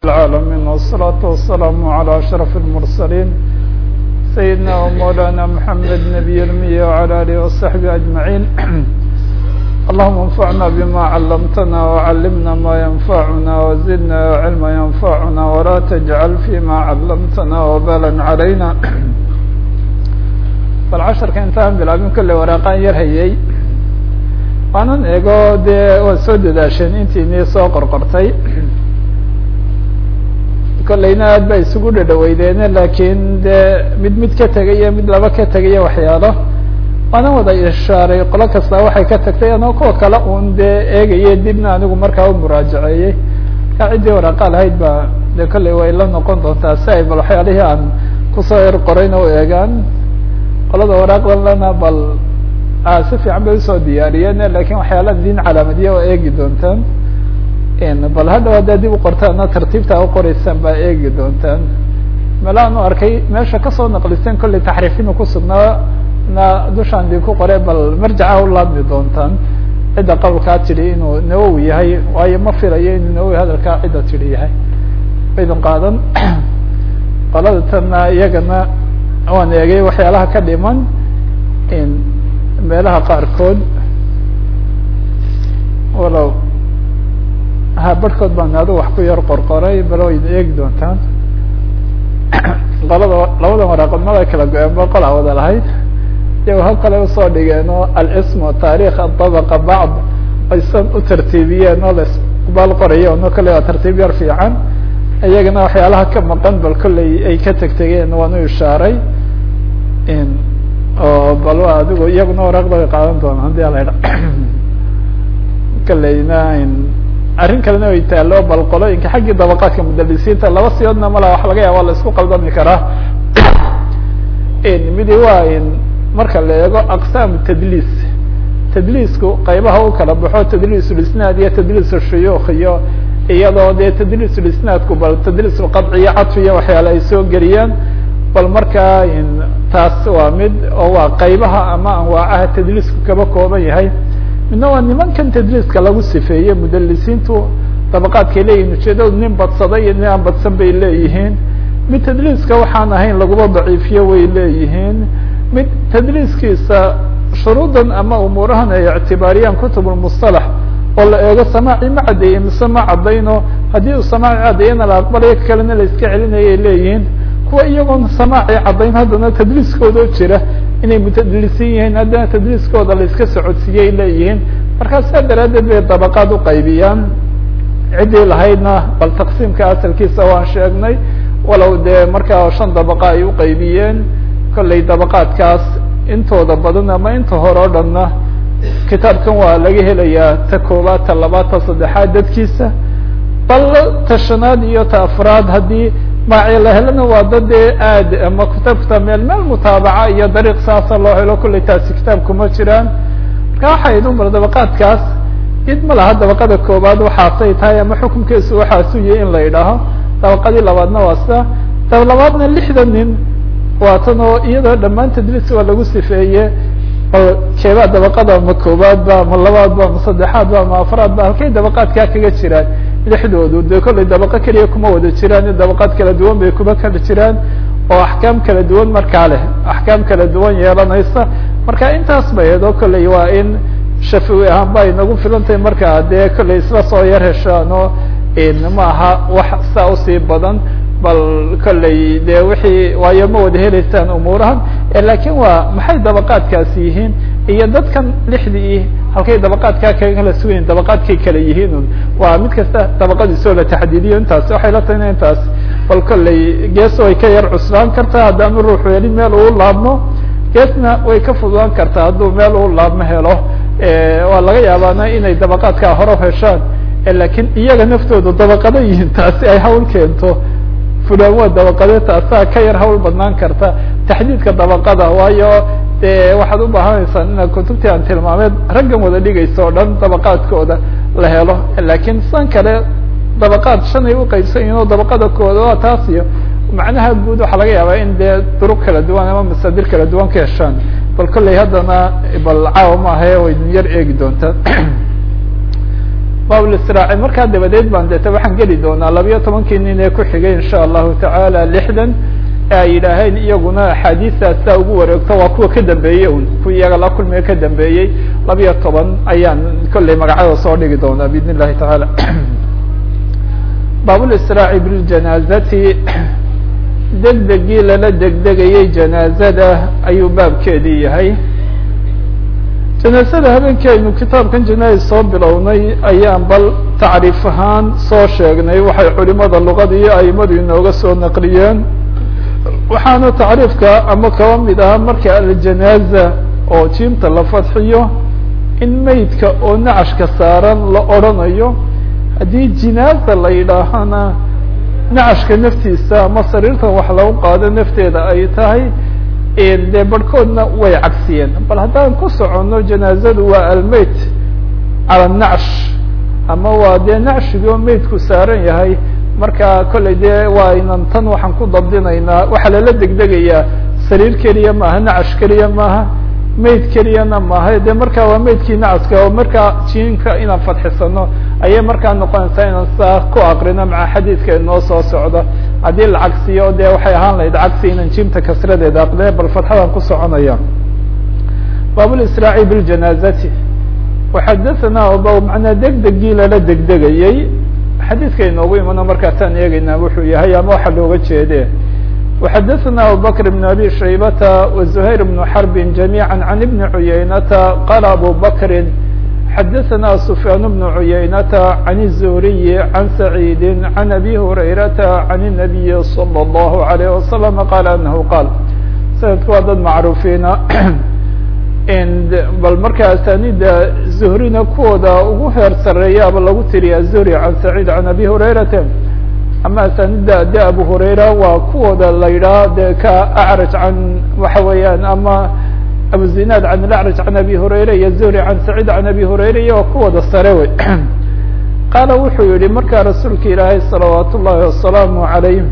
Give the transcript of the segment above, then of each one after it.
العالمين والصلاة والسلام على أشرف المرسلين سيدنا ومولانا محمد نبي المية وعلى آله وصحبه أجمعين اللهم انفعنا بما علمتنا وعلمنا ما ينفعنا وزدنا علما ينفعنا ولا تجعل فيما علمتنا وبالا علينا bal casharka intaan bilaabin kolley waraaqaan yar hayay waanan eego dee waad soo dadaasheen intiinii soo qorqortay kolleyna aad ba isugu dhadhaweydeene laakiin dee mid mid ka tegaya mid laba ka tegaya waxyaalo waanan wada ishaaray qolo kasta waxay ka tagtay anoo kuwa kale un dee eegaye dibna anigu markaa u muraajaceeyey markaa ciddii waraaqa lahayd ba dee kolley way la noqon doontaa si ay bal waxyaalihii aan kusoo er qorayna u eegaan qolada waraaqdan lana bal si fiican bay usoo diyaariyeen lakin waxyaalaha din calaamadiya oo eegi doontaan bal haddaw haddaa dib u qortaana tartiibta uqoreysaan baa eegi doontaan meelahaan u arkay meesha kasoo naqliseen kolley taxriifinu kusugnaa na dushaan idinku qore bal marjaca u laabmi doontaan cidda qawlkaa tidhi inuu nawowi yahay waayo ma filayo inuu nawowi hadalkaa cidda tidhi yahay idin qaadan qolada tana iyagana waan eegay waxyaalaha ka dhiman meelaha qaarkood walow ha barhkood baan adu wax ku yar qorqoray bal wayna eegi doontaan qolada labada waraaqood mada kala go-een ba qolaa wada lahayd iyago hal kale usoo dhigeen oo alism taarikh aطabaqa bacd aysan u tartiibiyeen oo laisbaal qorayo no kale waa tartiib yar fiican iyagana waxyaalaha ka maqan bal kolley ay ka tegtegeen waan u ishaaray oo bal adigu iyaguna waraaqda way qaadan doonaan hadii ala idha kolleyna arrin kalena way taalo bal qolooyinka xaggii dabaqaadka mudalisiinta laba siyoodna mala wax laga yaaba la isku qaldami karaa midi waa marka la eego aqsaam tadliis tadliisku qaybaha u kala baxo tadliisulisnaad iyo tadliisushuyuukh iyo iyadoo dee tadliisulisnaadku bal tadliisulqadci iyo cadfiya waxyaale ay soo geliyaan bal markaa taas waa mid oo waa qaybaha ama anwaacaha tadliisku kaba kooban yahay midna waa nimankan tadliiska lagu sifeeye mudalisiintu dabaqaadkay leeyihin ujeedadu nin badsaday iyo nin aan badsan bay leeyihiin mid tadliiska waxaan ahayn laguba daciifiyo way leeyihiin mid tadliiskiisa shuruudan ama umuurahan ay ictibaariyaan kutubulmusalax oo la eego samaaci ma caddeeye mise ma caddayno haddii uu samaaci caddeeyana la aqbalayo kalena la iska celinayay leeyihiin kuwa iyagoon samaaci caddayn haddana tadliiskooda jira inay mutadlisin yihiin haddana tadliiskooda la iska socodsiiyey leeyihiin markaa saa daraaddeed bay dabaqaad uqaybiyaan ciddii lahaydna bal taqsiimka asalkiisa waan sheegnay walow dee markaa shan dabaqa ay uqaybiyeen kolley dabaqaadkaas intooda badan ama inta hore o dhanna kitaabkan waa laga helayaa ta koobaad ta labaad ta saddexaad dadkiisa bal ta shanaad iyo ta afraad haddii maaci la helana waa dad dee aad ama kitaabkata meel meel mutaabaca iyo dariiq saasa loo helo kolley taasi kitaabkuma jiraan marka waxay idun bar dabaqaadkaas id ma laha dabaqada koobaad waxaasay tahay ama xukunkeesu waxaasu yahi in la yidhaaho dabaqadii labaadna waa sida dab labaadna lixda nin waa tan oo iyadoo dhammaan tadliis waa lagu sifeeye bal keebaa dabaqada ma koobaadba ma labaadba ma saddexaadba ma afraadba halkay dabaqaadkaa kaga jiraan lixdoodu de kolley dabaqo keliya kuma wada jiraan dabaqaad kala duwan bay kuma kala jiraan oo axkaam kala duwan markaa leh axkaam kala duwan yeelanaysa marka intaas ba eedo kolley waa in shafiwi ahaan ba ay nagu filan tahay markaa dee kolley isla soo yar heshaano ma aha wax saa usii badan bal kolley de wixii waayo ma wada heleysaan umuurahan lakin waa maxay dabaqaadkaasi yihiin iyo dadkan lixdii halkay dabaqaadkaa kala sugayin dabaqaadkay kala yihiin un waa mid kasta dabaqadiisoo la taxdiidiyo intaas waxay la tahay intaas bal kolley gees way ka yar cuslaan kartaa haddaanu ruuxu helin meel uu laabmo geesna way ka fududaan kartaa hadduu meel uu laabmo helo waa laga yaabaana inay dabaqaadkaa hore heshaan lakin iyaga naftooda dabaqado yihiin taasi ay hawl keento fulan waa dabaqade taasaa ka yar hawl badnaan karta taxdiidka dabaqada waayo de waxaad u baahanaysaan inaad kutubtii aan tilmaameed raggan wada dhigaysa o dhan dabaqaadkooda la helo lakin san kale dabaqaad shan ay uqaybsan yihin oo dabaqada kooda waa taas iyo macnaha guud waxaa laga yaabaa in dee duruq kala duwan ama masaadir kala duwan ka heshaan bal kolley haddana bal caawa ma ahae way idin yar eegi doontaan baablisraaci markaa dabadeed baan deeta waxaan geli doonaa labiyo tobankii nin ee ku xigay insha allahu tacaala lixdan ee ay yidhaaheen iyaguna axaadiistaasa ugu wareegto waa kuwa ka dambeeyey un kuwa iyaga la kulmiga ka dambeeyey labiyo toban ayaan kolley magacada soo dhigi doonaa biidn illahi tacaala baabulisraaci biljanaazati degdegii lala degdegayey janaazada ayuu baabkeedii yahay janaazada habeenkii aynu kitaabkan janaa'iz soo bilownay ayaan bal tacriif ahaan soo sheegnay waxay culimada luqada iyo aimadu inooga soo naqliyeen waxaana tacriifka ama kaba mid ah marka aljanaaza oo jiimta la fadxiyo in meydka oo nacashka saaran la odrhanayo haddii jinaaza la yidhaahana nacashka naftiisa ama sariirtan wax lagu qaado nafteeda ay tahay dee barhkoodna way cagsiyeen bal haddaan ku soconno janaazadu waa almeyt cala nacsh ama waa dee nacshigii oo meydku saaran yahay marka kolley dee waa inan tan waxaan ku dabdinaynaa waxaa lala degdegayaa sariir keliya maaha nacash keliya maaha meyd keliyana maaha de marka waa meydkii nacaska oo markaa jiinka inaan fadxisano ayay markaa noqonaysaa inaan saa ku akrino maca xadiidka inoo soo socda haddii la cagsiyo de waxay ahaan lahayd cagsi inaan jiimta kasradeeda aqde bal fadxadaan ku soconaya baablisraaci biljanaazati waxadathana ba manaa degdegii lala degdegayey xadiidka inoogu imano markaasaan eegeynaa wuxuu yahay ama waxa looga jeede وxadثna abubكر بن abي شhaybة وزhayر بن حرب جamيعا عن بن عuyaynةa qال abu bكri xadثna سفyاn بن عuyaynةa عن الزهري عن سعيد عن أbي هريرةa عن النبي صلى الله عليه وسلم qال أنه qاl snadku waa dad macrufiina bal marka asanida زهrina kuwooda ugu heer sareeyaaba lagu tiriya زهrي عن سعيد عن أbي هريرة ama asanida de abu hurayra waa kuwooda la yidhaha de ka acraj can waxa weeyaan ama abu zinaad can alacraj can abi hurayra iyo zuhri can saciid can abi hurayra iyo waa kuwooda sare wey qaala wuxuu yihi markaa rasuulka ilaahay salawaat ullahi wasalaamu calayh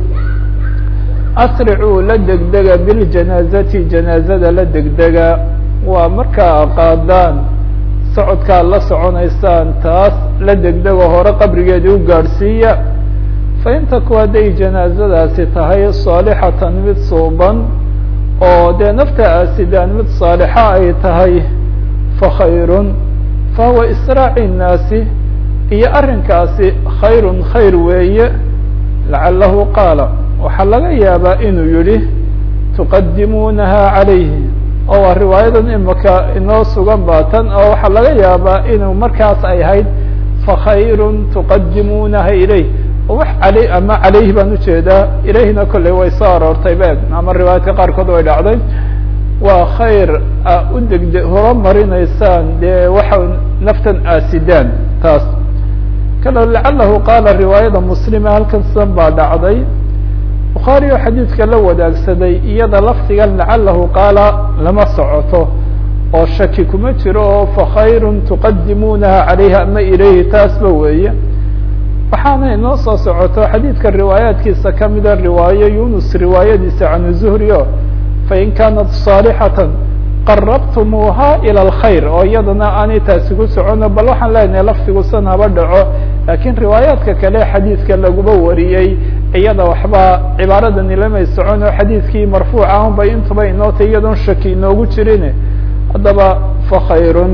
asricuu la degdega biljanaazati janaazada la degdega waa markaa qaadaan socodkaa la soconaysaan taas la degdego hore qabrigeedii u gaadhsiiya fain taku hadday janaazadaasi tahay saalixatan mid suuban oo dee nafta aasidaan mid saalixa ay tahay fakhayrun fahuwa israaci nnaasi iyo arrinkaasi khayrun khayr weeye lacalahu qaala waxaa laga yaabaa inuu yihi tuqadimuunaha calayhi oo waa riwaayadan imaka inoo sugan ba tan oo waxaa laga yaabaa inuu markaas ay ahayd fakhayrun tuqadimuunaha ilayh wax aley ama calayhi baan ujeedaa ilayhina kolley way soo aroortay be ama riwaayadka qaarkood way dhacday waa khayr a u degde horumarinaysaan dee waxa naftan aasidaan taas kalo lacalahu qaala riwaayada muslima halkan sidan baa dhacday bukhaari oo xadiidka la wadaagsaday iyada lafdigan lacalahu qaala lama socoto oo shaki kuma jiro oo fakhayrun tuqadimuunaha calayhi ama ilayhi taasba weeye waxaana inoo soo socoto xadiidka riwaayaatkiisa kamida riwaayo yunus riwaayadiisa can zuhri o fain kaanat saalixatan qarabtumuuha ilى اlkhayr oo iyadana aanay taasi ku socono bal waxaan leenahay lafdigu san haba dhaco lakiin riwaayaadka kale xadiidka laguma wariyey iyada waxba cibaaradani lamay socon oo xadiidkii marfuuc ahun bay intuba inootay iyadoon shaki inoogu jirin haddaba fakhayrun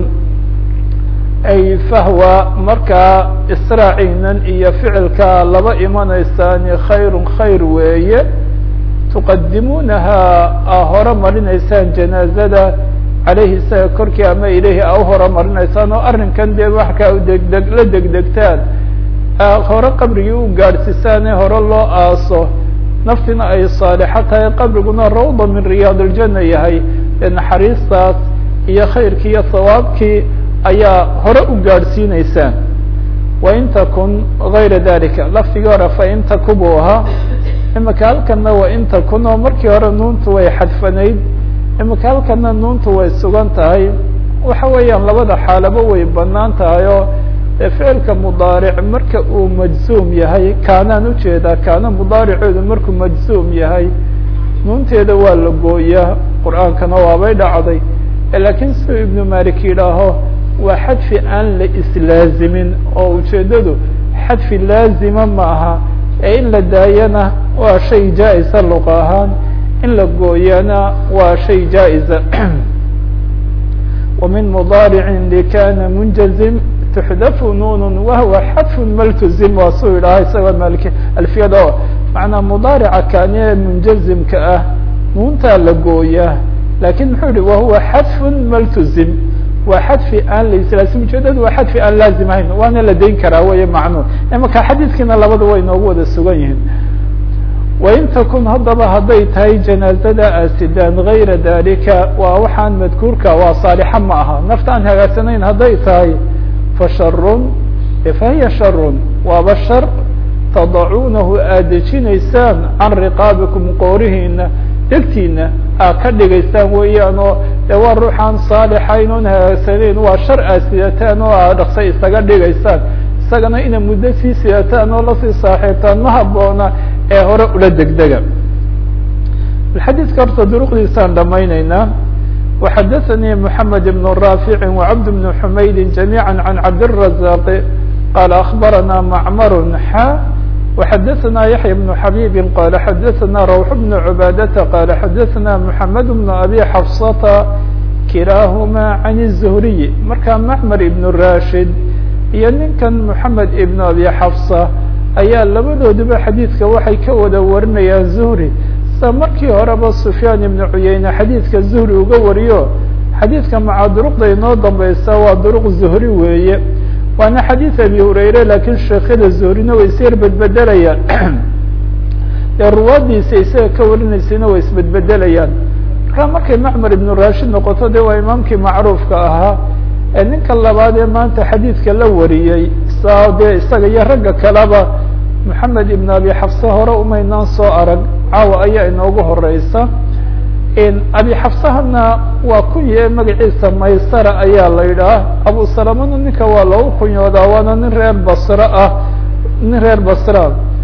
ay fahwa markaa israaciinan iyo ficilka laba imanaysaani khayrun khayr weeye tuqadimuunaha a hore marinaysaan janaazada caleyhi isaga korkii ama ilayhi a u hore marinaysaan oo arrinkan dee waxkaa degdeg la degdegtaan hore qabrigii u gaadhsiisaan ee hore loo aaso naftina ay saalixo tahay qabriguna rawda min riyaad اljana yahay ee naxariistaas iyo khayrkii iyo sawaabkii ayaa hore u gaadhsiineysaan wain takun gayra dalika lafdigii hore fain taku buu ahaa imika halkana wain takun oo markii hore nuuntu way xadfanayd imika halkana nuuntu way sugan tahay waxa weeyaan labada xaalaba way banaan tahay oo ficilka mudaaric marka uu majzuum yahay kaanaan ujeedaa kaana mudaariceedu markuu majzuum yahay nuunteeda waa la gooyaa qur-aankana waabay dhacday lakiin siduu ibnu malik yidhaaho waa xadfi aan la islaazimin oo ujeedadu xadfi laazima ma aha ee in la daayana waa shay jaa-isa luqa ahaan in la gooyana waa shay jaa-isa ومن مضارع لkاna منجزم تحdف نون وهو xdف مlتزم waa su idhaha isagoo maalk alfiyada o maعnaa مضاaرca kane منجزمka ah nuuntaa la gooyaa lakin muxuu yihi wahuwa xdف مlتزم waa xadfi aan la islaasim ujeedadu waa xadfi aan laazim ahayn waana la dayn karaa wey macnuun imaka xadiiskiina labada way noogu wada sugan yihiin wain takun haddaba hadday tahay janaazada asidaan gayra dalika waa waxaan madkuurka waa saalixa ma aha nafta aan hagaagsanayn hadday tahay fa sharun fahiya sharun waaba shar tadacuunahu aad dejinaysaan can riqaabikum qoorihiina degtiina aad ka dhigaysaan weeyaan oo de waa ruuxaan saalixayn oon hagaagsanayn waa shar aad sidataan oo aad dhaqsa isaga dhigaysaan isagana ina muddo sii sidataan oo lasii saaxiibtaan ma haboona ee hore ula degdega xadiidka horta duruqdiisaan dhamayneynaa وxadaثnي محamed بن رافع وcبد بن حmayd جamيعا عن cabdالرزاq qال أخbarana معmr xا وxadaثna yaحyى بن حبيب qال xadaثna روح بن عباadة qال xadaثna محamed بن أbي xفصة kilaahma عن الزهري marka معmر بن rashid iyo ninkan محamed بن أbي xفصة ayaa labadooduba xadiidka waxay ka wada warinayaan zuhri sa markii horeba sufyaan ibnu cuyeyne xadiidka zuhri uga wariyo xadiidka maca duruqda inoo dambeysa waa duruq zuhri weeye waana xadiid abi hurayre laakiin sheekyada zuhrina way is yar bedbedelayaan dee ruwaadiisa isaga ka warinaysayna way isbedbedelayaan markaa markay macmar ibnu rashid noqoto de waa imaamkii macruufka ahaa ee ninka labaad ee maanta xadiidka la wariyey sa dee isaga iyo ragga kaleba moxamed ibn abi xafse hore umaynaan soo arag caawa ayaa inoogu horeysa abi xafsahana waa kunye magaciisa maysara ayaa la yidhaah abu salamana ninka waa lagu kunyoodaa waana nin reer basre ah nin reer basra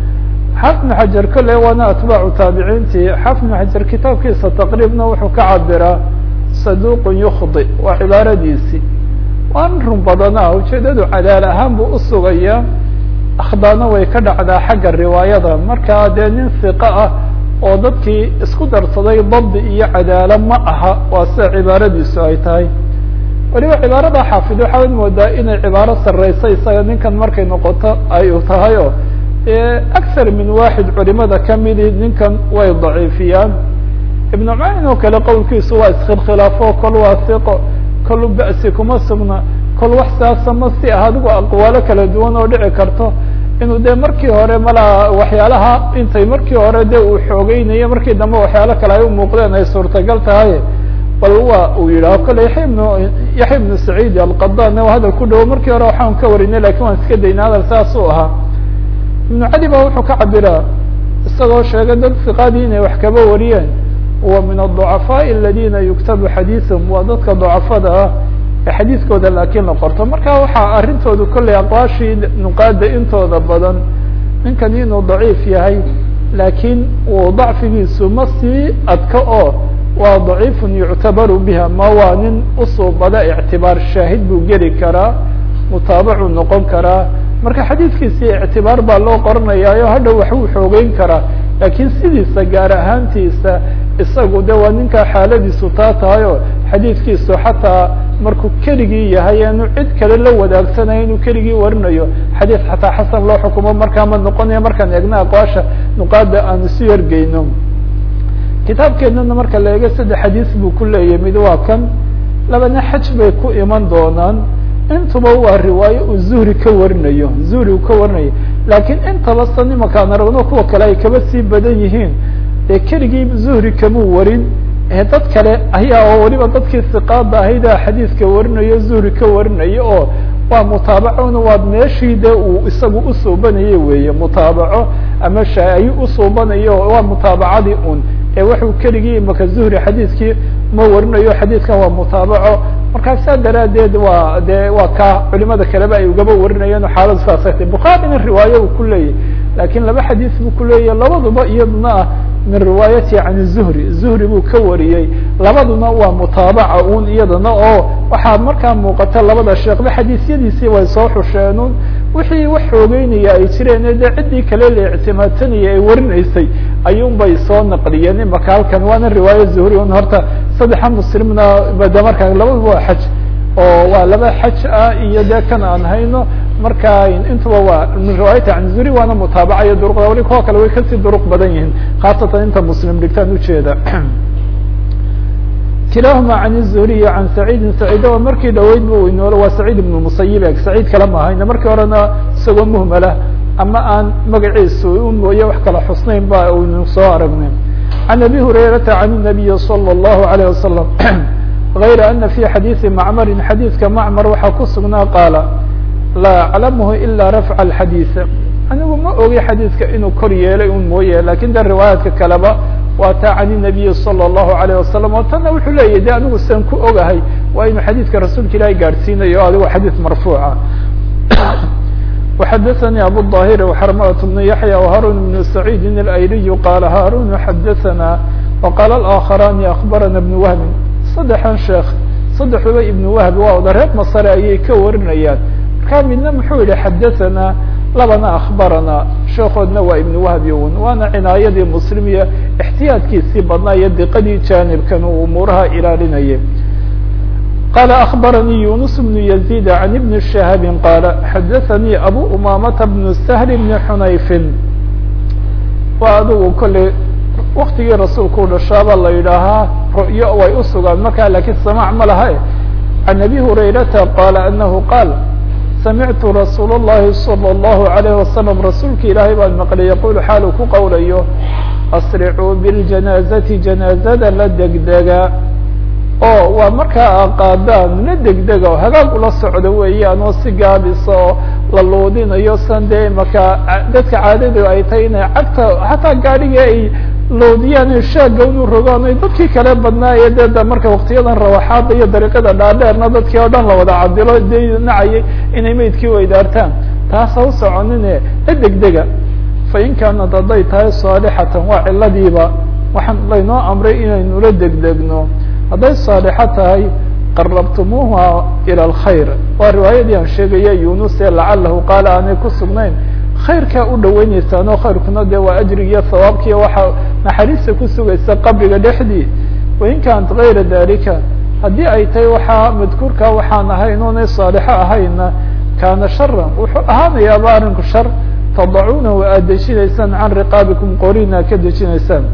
xaafid bn xajar kole waana atbaacu taabiciintii xaafid bn xajar kitaabkiisa taqriibna wuxuu ka cabiraa saduqun yukdi waa cibaaradiisii waa nin run badana ujeedadu cadaal ahaan buu usugayaa akhdaana way ka dhacdaa xagga riwaayada markaa dee nin hiqo ah oo dadkii isku darsaday dabdi iyo cadaalo ma aha waa sida cibaaradiisu ay tahay weliba cibaarada xaafid waxaad moodaa inay cibaaro sareysa isaga ninkan markay noqoto ay tahay o akar min waxid culimada kamidi ninkan way daciifiyaan ibn mayn oo kale qowlkiisu waa iskhilkhilaafo kol waa hiqo kol ba'si kuma sugna kol wax saasa ma si ah adigu aqwaalo kala duwan oo dhici karto inuu de markii hore malaa waxyaalaha intay markii hore de uu xoogeynayo markii dambe waxyaalo kale ay umuuqdeen ay suurtagal tahay bal waa uu yidhaho kole yaya ibnu yaxya ibnu saciid alqadan hadal ku dhawo markii hore waxaan ka warinay lakin waan iska daynay hadal saas u ahaa ibnu cadi ba wuxuu ka cabiraa isagoo sheegay dad siqaadii inay wax kaba wariyeen wa min aلضucafaaءi aladina yuktabu xadiiثum waa dadka ducafada ah ee xadiiskooda laakiin la qorto marka waxaa arrintoodu kolley aqwaashii nuqaada intooda badan ninkan inuu daciif yahay laakiin uu dacfigiisu ma sii adka oo waa daciifun yuctabaru biha ma waa nin usuubada ictibaar shaahid buu geli karaa mutaabacuu noqon karaa marka xadiiskiisii ictibaar baa loo qoranayaayo hadhow waxbuu xoogeyn karaa laakiin sidiisa gaar ahaantiisa isagu de waa ninkaa xaaladiisu taa tahay oo xadiidkiisu xataa markuu keligii yahay aanu cid kale la wadaagsanaya inuu keligii warinayo xadiid xataa xasan loo xukumo markaa ma noqonaya markaan eegna aqwaasha nuqaada aan isu yargeyno kitaabkeenana marka la eego saddex xadiis buu ku leeyahy mid waa kan labana xaj bay ku iman doonaan intuba waa riwaayo uu zuhri ka warinayo zuhri uu ka warinayo laakiin intaba san imakaan aragno kuwa kale ay kaba sii badan yihiin dee keligii zuhri kamuu warin dad kale ayaa oo weliba dadkii siqaada ahayda xadiiska warinayo zuhri ka warinayo oo waa mutaabacona waa meeshii de uu isagu usuubanayo weeye mutaabaco ama shaayi usuubanayo waa mutaabacadii un ee wuxuu keligii imaka zuhri xadiiskii ma warinayo xadiidkan waa mutaabaco markaa saa daraadeed waa de waa ka culimada kaleba ay ugaba warinayeen xaaladu saasay tay bukhaarina riwaayo uu ku leeyahy lakin laba xadiis buu kuleeyahy labaduba iyaduna ah min riwaayati can zuhri zuhri buu ka wariyey labaduna waa mutaabaca un iyadana oo waxaa markaa muuqata labada sheekba xadiisyadiisii way soo xusheenun wixii wax xoogeynaya ay jireen dee ciddii kale la ictimaadsanaya ay warinaysay ayuun bay soo naqliyeen imaka halkan waana riwaaya zuhri un horta saddexa muslimna bade markaa labaduba waa xaj oo waa laba xaj ah iyo dee kan aan hayno marka intuba waa min riwaayati can zuhri waana mutaabaca iyo duruqda wali kuwa kale way kasii duruq badan yihiin khaasatan inta muslim dhigtaan ujeeda kilahuma can الzuhriy can saciidin saciid o markii dhaweyd bu inool waa saciid ibn musayib eg saciid kale ma ahayna markii horena isagoo muhmala ama aan magaciisu u mooye wax kala xusnayn ba aynu soo aragnay can abi hurayrata can الnabiyi salى الlahu عalيه wasalam غayra ana fi xadiiثi macmarin xadiidka macmar waxaa ku sugnaa qaala laa aclamhu ila rafca اxadiiث anigu ma ogi xadiidka inuu kor yeelay un mooye lakin de riwaayaadka kaleba waa taa can الnabiyi salى الlahu عalيه wasalam oo tanna wuxuu leeyahy de anigu sian ku ogahay waa inuu xadiidka rasuulka ilaahi gaadhsiinayo o adigo xadiid marfuuca وxadثnي abu الظاhir وxrmة بن yaحyى وharun بن سacيid الأyliي qala harun xadثna وqala الآkخrani أخbarana بن wهbi saddexan sheekh saddexduba ibn wahb waa oda reer masre ayay ka warinayaan markaa midna muxuu yihi xadaثana labana akhbarana sheekoodna waa ibn wahbi un waana cinaayadii muslim iyo اxtiyaadkiisii badnaa iyo diqadii janibkan uu umuuraha ilaalinayay qala akhbaranii yunus bnu yazid can ibni shahabi qaala xadaثanii abu umamata bnu sahl bni xunayfin waa adigu kolley waktigii rasuulka u dhashaaba la yidhaahaa ru'yo way u sugaan markaa lakiin samاع ma laha can abi hurayrata qaala anahu qaal samictu rasuul الlahi salى الlahu عalيه wasalam rasuulka ilaahay baan maqlay yaqul xaalu ku qowlayo asricuu biاljanaazati janaazada la degdega oo waa markaa qaadaan la degdega o hagaag ula socdo weeyaan oo si gaabisa oo la loodinayo san dee markaa dadka caadadu ay tahay inay cagta hataa gaadhigii ay loodiyaan shaaga inu rogaan ay dadkii kale badnaaye de da marka waktiyadan rawaxaada iyo dariiqada dhaadheerna dadkii oo dhan la wada cadilo de nacayay inay meydkii weydaartaan taas ha u soconine la degdega fa in kaanad hadday tahay saalixatan waa ciladiiba waxaan laynoo amray inaynu la degdegno hadday saalixo tahay qarabtumuuha ilى اlkhayr waa riwaayadii aan sheegaya yunus ee lacalahu qaala aanay ku sugnayn khayrkaa u dhaweyneysaan oo khayrkuna de waa ajrigiiyo hawaabkiiyo waxa naxariista ku sugaysa qabriga dhexdii wain kaanat gayra dalika haddii ay tahay waxaa madkuurkaa waxaan ahayn oonay saalixo ahayna kaana sharan wuxuu ahaanayaaba arrinku shar tadacuunahu aad dejinaysaan can riqaabikum qorina ka dejinaysaan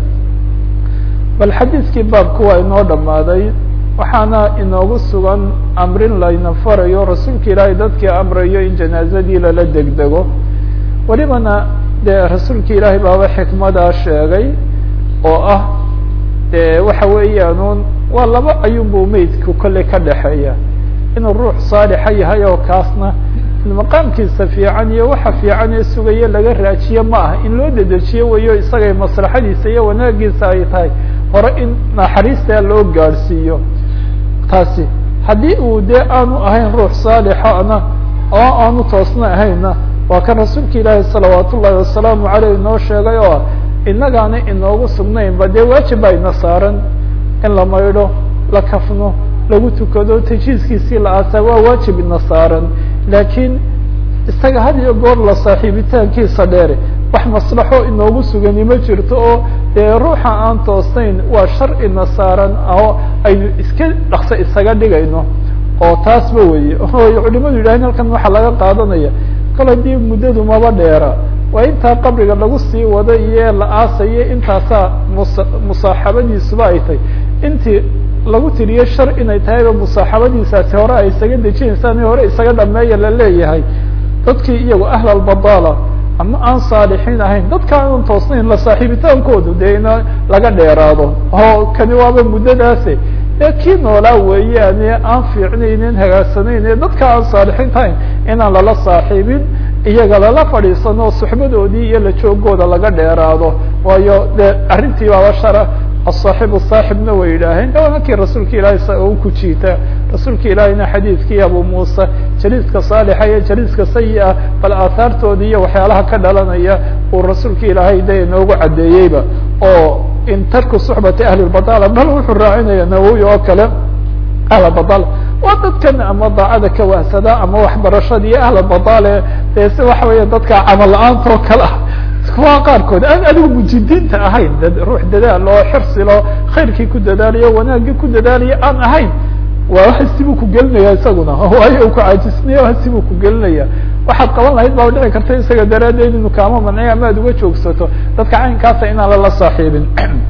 bal xadiidkii baabku waa inoo dhammaaday waxaana inoogu sugan amrin layna farayo rasuulka ilaahay dadkii amrayo in janaazadii lala degdego welibana dee rasuulka ilaahay baaba xikmadaa sheegay oo ah de waxa weeyaan waa laba ayunbuu meydku kolley ka dhexeeya inuu ruux saalixa yahay oo kaasna maqaamkiisa fiican iyo waxa fiican ee sugaye laga raajiye ma ah in loo dedejiyo weyo isagay maslaxadiisa iyo wanaagiisa ay tahay hore in naxariista loo gaadhsiiyo taasi haddii uu dee aanu ahayn ruux saalixana oo aanu toosna ahayna waa kan rasuulka ilaahi salawaat ullahi wasalaamu aleyh inoo sheegay oo innagaana inoogu sugnaynba dee waajib baa ina saaran in la maydho la kafno lagu tukado tajiiskiisii la aasaa waa waajib ina saaran laakiin isaga had iyo goor la saaxiibitaankiisa dheer wax maslaxo inoogu sugani ma jirto oo dee ruuxa aan toosnayn waa shar ina saaran oo aynu iska dhakso isaga dhigayno oo taasba weye o culimadu yidhahdeen halkan waxaa laga qaadanaya kol haddii muddadu maba dheera waa intaa qabriga lagu sii wado iyo la aasayo intaasaa mus musaaxabadiisuba ay tahay intii lagu tiriye shar inay tahayba musaaxabadiisaasi hore ay isaga dejinaysaan hore isaga dhameeya la leeyahay dadkii iyago ahlalbadaala ama aan saalixiin ahayn dadka aan toosnayn la saaxiibitaankoodu dee ina laga dheeraado oo kani waaba muddadaase dee kii noolaa weeyaane aan fiicnaynin hagaagsanayn ee dadka aan saalixiin tahayn inaan lala saaxiibin iyaga lala fadhiisano suxbadoodii iyo la joogooda laga dheeraado waayo dee arrintii baaba shara aلصaaxibu saaxibna way yidhaaheen de markii rasuulka ilaahay u ku jiita rasuulka ilaahayna xadiidkii abu muuse jaliiska saalixa iyo jaliiska sayi-a bal aahaartooda iyo waxyaalaha ka dhalanaya uu rasuulka ilaahay de inoogu caddeeyeyba oo in tarku suxbati ahli lbadala bal wuxuu raacinaya nawowi oo kale ahlbadal waa dadkan ama daacada ka wahsada ama waxbarashada iyo ahlbadale dee si waxa weya dadka camal la-aanta oo kale ah kuwa qaarkood aan adigu mujidiinta ahayn ruux dadaal oo xirsilo khayrkii ku dadaalayo wanaagii ku dadaalayo aan ahayn waa hasibuu ku gelinaya isaguna waayo u ku caajisnayo hasibuu ku gelinaya waxaad qaban lahayd baa dhici karta isaga daraaddeed inu kaama manciyo ama ad uga joogsato dadka caynkaasa inaan lala saaxiibin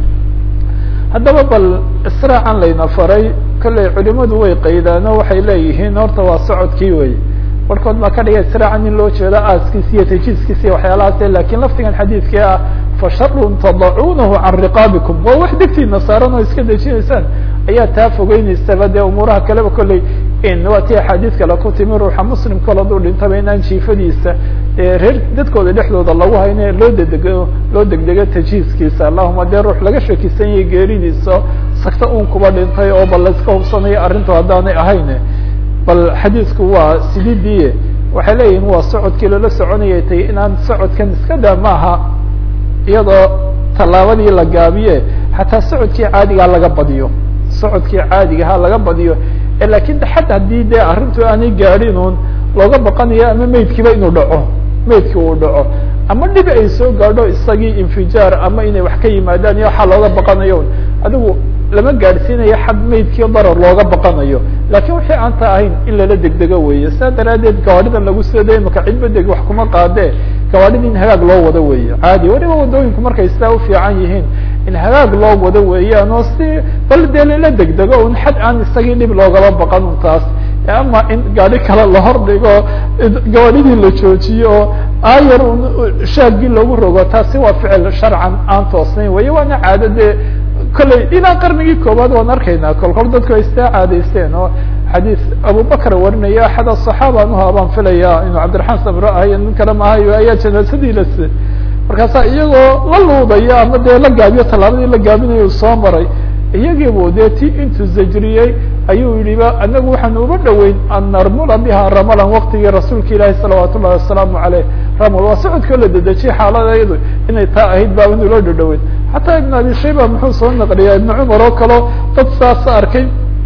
haddaba bal israacan layna faray kolley culimadu way qaydaano waxay leeyihiin horta waa socodkii wey warkood baa ka dhigay israacan in loo jeedo aaskiisi iyo tajiiskiisi iyo waxyaalahaas lakin laftigan xadiidkii ah fasharun tadacuunahu can riqaabikum waa wax degtiina saaran oo iska dejinaysaan ayaa taa fogeyneysaba dee umuuraha kaleba kolley waa ti axaadiis kale ku timi ruuxa muslim kol haduu dhintaba inaan jiifadiisa reer dadkooda dhexdooda lagu hayne loo dedego loo degdego tajiiskiisa allahuma dee ruux laga shakisan yahay geeridiisa sagta un kuba dhintay oo bal layska hubsanayo arrintu haddaanay ahayn bal xadiisku waa sididii waxay leeyihin waa socodkii lala soconayay tay inaan socodkan iska daa maaha iyadoo tallaabadii la gaabiye xataa socodkii caadigaa laga badiyo socodkii caadigaha laga badiyo lakin xad haddii dee arrintu aanay gaadhin un looga baqanayo ama meydkiiba inuu dhaco meydki uu dhaco ama dhibi ay soo gaadho isagii infijaar ama inay wax ka yimaadaan iyo waxaa looga baqanayo adigu lama gaadhsiinayo xad meydkii darar looga baqanayo lakin wixii aan ta ahayn in lala degdego weeye saa daraaddeed gawaadhidan lagu sida imaka cidba deg wax kuma qaadee gawaadhida in hagaag loo wado weeye caadi waliba wadooyinku markay sidaa ufiican yihiin in hagaag loo wado weeyaan oo si bal dee lala degdego un xad aan isagii dhib loogaba baqan un taas ama in gaadhi kale la hordhigo gawaadhidii la joojiyo oo aayar un shaagii loogu rogo taasi waa ficil sharcan aan toosnayn weye waana caado dee kolley ilaa qarnigii koowaad waan arkaynaa kol kol dadku ay istaa caadaysteen oo xadiis abubakr warinaya axad aصaxaaba anuha baan filaya inuu cabdiraxmaan samro ahay nin kale maahayo ayaa janaasadii las markaasaa iyagoo la luudaya ama dee la gaabiyo tallaabadii la gaabinayo u soo maray iyagiibu dee ti intuu zajriyey ayuu yihiba anagu waxaanu uba dhoweyn an narmula biha ramalan waktigii rasuulka ilaahi salawaat ullahi wasalaamu aleyh ramal waa socodkoo la dedejiyay xaaladayadu inay taa ahayd baa inu loo dhadhoweyn xataa ibn abi shayba muxuu soo naqliyaa ibn cumar oo kaleo dad saasa arkay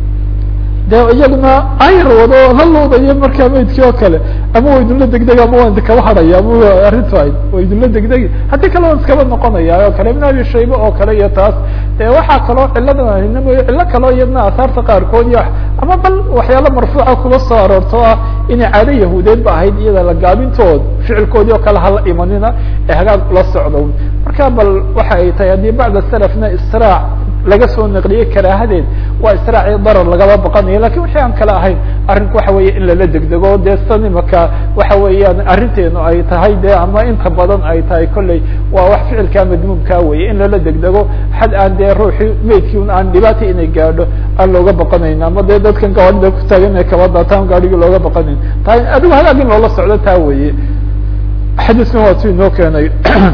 de iyaguna ayr wado la luudayo markaa meydkii oo kale ama wa idinla degdegi ama waan kaba hadhaya ama arrintu ahayd wa idinla degdegi haddii kale waan iskaba noqonaya oo kale ibn abi shayba oo kale iyo taas de waxaa kaloo ciladan ahina mooye cillo kaloo iyadna asaarta qaarkood iyo ama bal waxyaala marfuuca kuba soo aroorto ah inay caado yahuudeed ba ahayd iyada la gaabintood ficilkoodii oo kale hala imanina ee hagaag la socdo marka bal waxa ay tahay haddii bacda salafna israac laga soo naqliyey karaahadeed waa israaci darar lagaba baqanayo lakin wixii aan kale ahayn arrinku waxa weeye in lala degdego dee san imaka waxa weeyaan arrinteenu ay tahay de ama inta badan ay tahay kolley waa wax ficilkaa madmuumkaa weye in lala degdego xad aan dee ruuxii meydkii un aan dhibaata inay gaadho aan looga baqanayn ama dee dadkan gawaadida ku taagan inay kaba daataan gaadhigii looga baqanayn ta adigu hagaag in loola socdo taa weye xadiiskan waa tu inoo keenay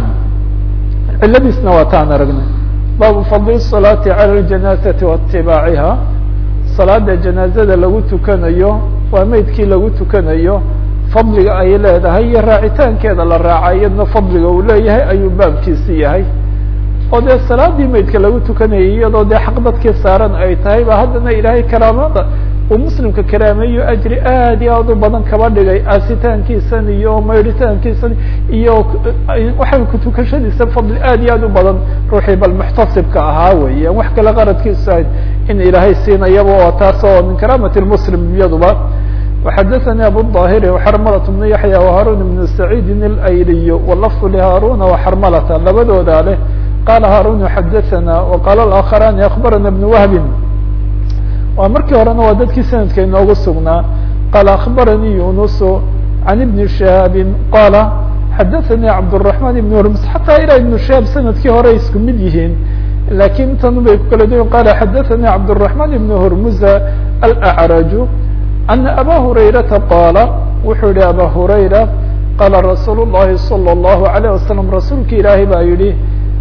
ciladiisna waa taan aragnay baabu fadli الصalaati calى اljanaazati waatibaaciha salaada janaazada lagu tukanayo waa meydkii lagu tukanayo fadliga ay leedahay iyo raacitaankeeda la raaca iyadna fadliga uu leeyahay ayuu baabkiisi yahay oo dee salaadii meydka lagu tukanayay iyadoo dee xaq dadkii saaran ay tahay ba haddana ilaahay karaamada uu muslimka karaameeyo ajri aad iyo aad u badan kaba dhigay aasitaankiisan iyo maydhitaankiisan iyo waxay kutukashadiisa fadli aad iyo aad u badan ruuxii bal muxtasibka ahaa weya wax kale qaradkiisu ahayd in ilaahay siinayaba oo taas oo min karaamati muslim iyaduba وxadثnي abu الظاhir وxrmlة بن yaحyى وhaarun بن سacيidi اlayliy wlfظ lhaaruna وxrmlta labadooda leh qala haarun xadثna وqala الآkخrani aخbarana بن whbi waa markii horena waa dadkii sanadka inoogu sugnaa qala aخbaranii yunus عan بن شhihaabi qala xadaثnي cabdالرحمن بن hurms xataa ilaa iبن شhihaab sanadkii hore isku mid yihiin lakin tan bay ku kala duyin qala xadaثnي cabdالرحمن بن hurmuza الأعrج أنa abا هurayرaةa qاala wuxuu yihi abا هurayra qاla rasuul الlahi صلى الlaهu عليه waسلم rasuulka ilaahay baa yihi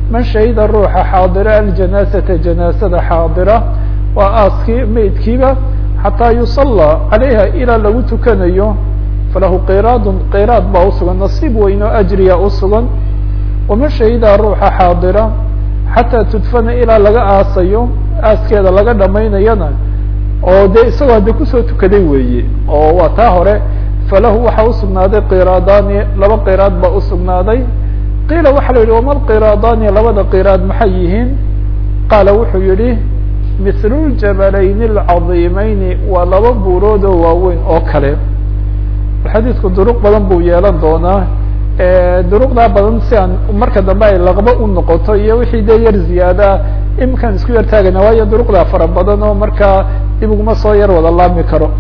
man shahida ruuxa xaadira aljanaasata janaasada xaadira waa aaskii meydkiiba xataa yusallى calayha ilaa lagu tukanayo falahu qiraadun qiraad baa usugan nasiib weyn oo ajriya usugan waman shahida ruuxa xaadira xataa tudfana ilaa laga aasayo aaskeeda laga dhamaynayana oo dee isagoo hadde kusoo tukaday weeye oo waa taa hore falahu waxaa usugnaaday qiraadaani laba qiraad baa usugnaaday qiila waxaa la yidhi wama lqiraadaani labada qiraad maxay yihiin qaala wuxuu yihi mithlu ljabalayn alcadiimeyni waa laba buurood oo waaweyn oo kale xadiidku duruq badan buu yeelan doonaa duruqdaa badan si aan marka dambe ay laqba u noqoto iyo wixii dee yar ziyaadaa iminkaan isku yar taagana waayo duruqdaa fara badan oo markaa dib uguma soo yar wada laami karo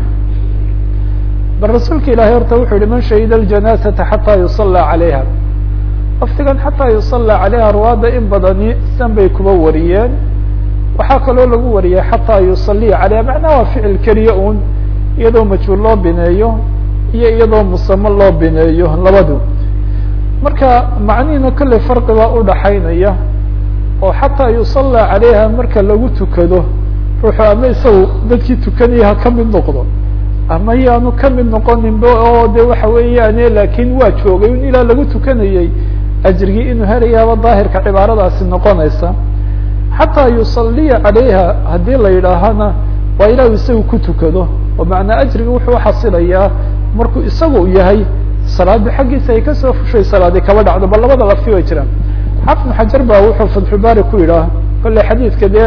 bal rasuulka ilahi horta wuxuu yihi man shahida ljanaasata xataa yusallى calayha laftigan xataa yusallى calayha ruwaadda in badani san bay kuba wariyeen waxaa kaloo lagu wariyay xataa yusaliya calayha macnaha waa ficil keliya un iyadoo majhuul loo bineeyo iyo iyadoo musamo loo bineeyo labadu marka macnihiina kolley farqi baa udhaxaynaya oo xataa yusallى calayha marka lagu tukado ruuxu ama isagu dadkii tukanaya ha ka mid noqdo ama yaanu ka mid noqoninba oo de waxa weeyaane laakiin waa joogay in ilaa lagu tukanayey ajrigii inuu helayaaba daahirka cibaaradaasi noqonaysa xataa yusaliya calayha haddii la yidhaahana waa ilaahu isagu ku tukado oo macnaa ajriga wuxuu uxasilayaa markuu isagu yahay salaadi xaggiisa ay kasoo fushay salaadi kaba dhacdo bal labada lafti way jiraan xafnu xajar ba wuxuu fatxulbaari ku yidhaah kolley xadiidka dee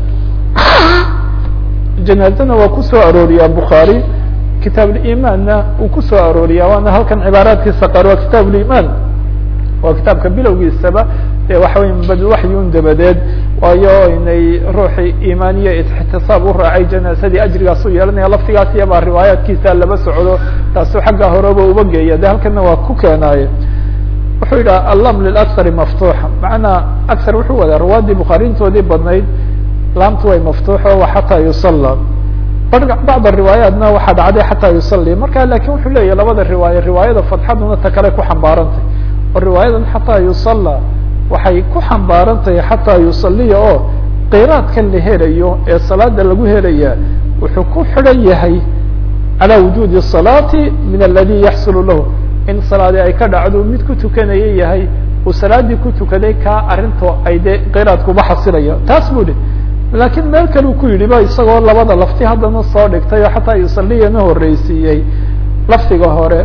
janaazana waa kusoo arooriyaa bukhaari kitaab limaanna uu kusoo arooriyaa waana halkan cibaaraadkiisa qaar waa kitaab limaan waa kitaabka bilowgiisaba e waxa wey badwaxyun dabadeed waayo inay ruuxii imaaniya ixtisaab u raacay janaasadii ajrigaas u yeelanaya laftigaas iyabaa riwaayaadkiisa laba socdo taasu xagga horeba uba geeya de halkana waa ku keenaaye wuxuu yidhaha allam lilaksari maftuuxa macnaa aksar wuxuu wadaa ruwaadii bukhaariintoodii badnayd laamtu way maftuuxo wa xataa yusalla bacd riwaayaatna waxaa dhacday xataa yusali marka lakin wuxuu leeyahy labada riwaaye riwaayada fadxaduna ta kale ku xambaarantay oo riwaayadan xataa yusalla waxay ku xambaarantahay xataa yusaliya oo qiraadkan la helayo ee salaada lagu helaya wuxuu ku xidhan yahay calى wujuudi الصalaati min aladi yaxsulu lahu in salaadi ay ka dhacdo mid ku tukanaya yahay uu salaadii ku tukaday kaa arinto ay de qiraadkuba xasilaya taas bu hi lakiin meel kale u ku yidhi ba isagoo labada lafti haddana soo dhigtay oo xataa yusaliyana horeysiiyey laftiga hore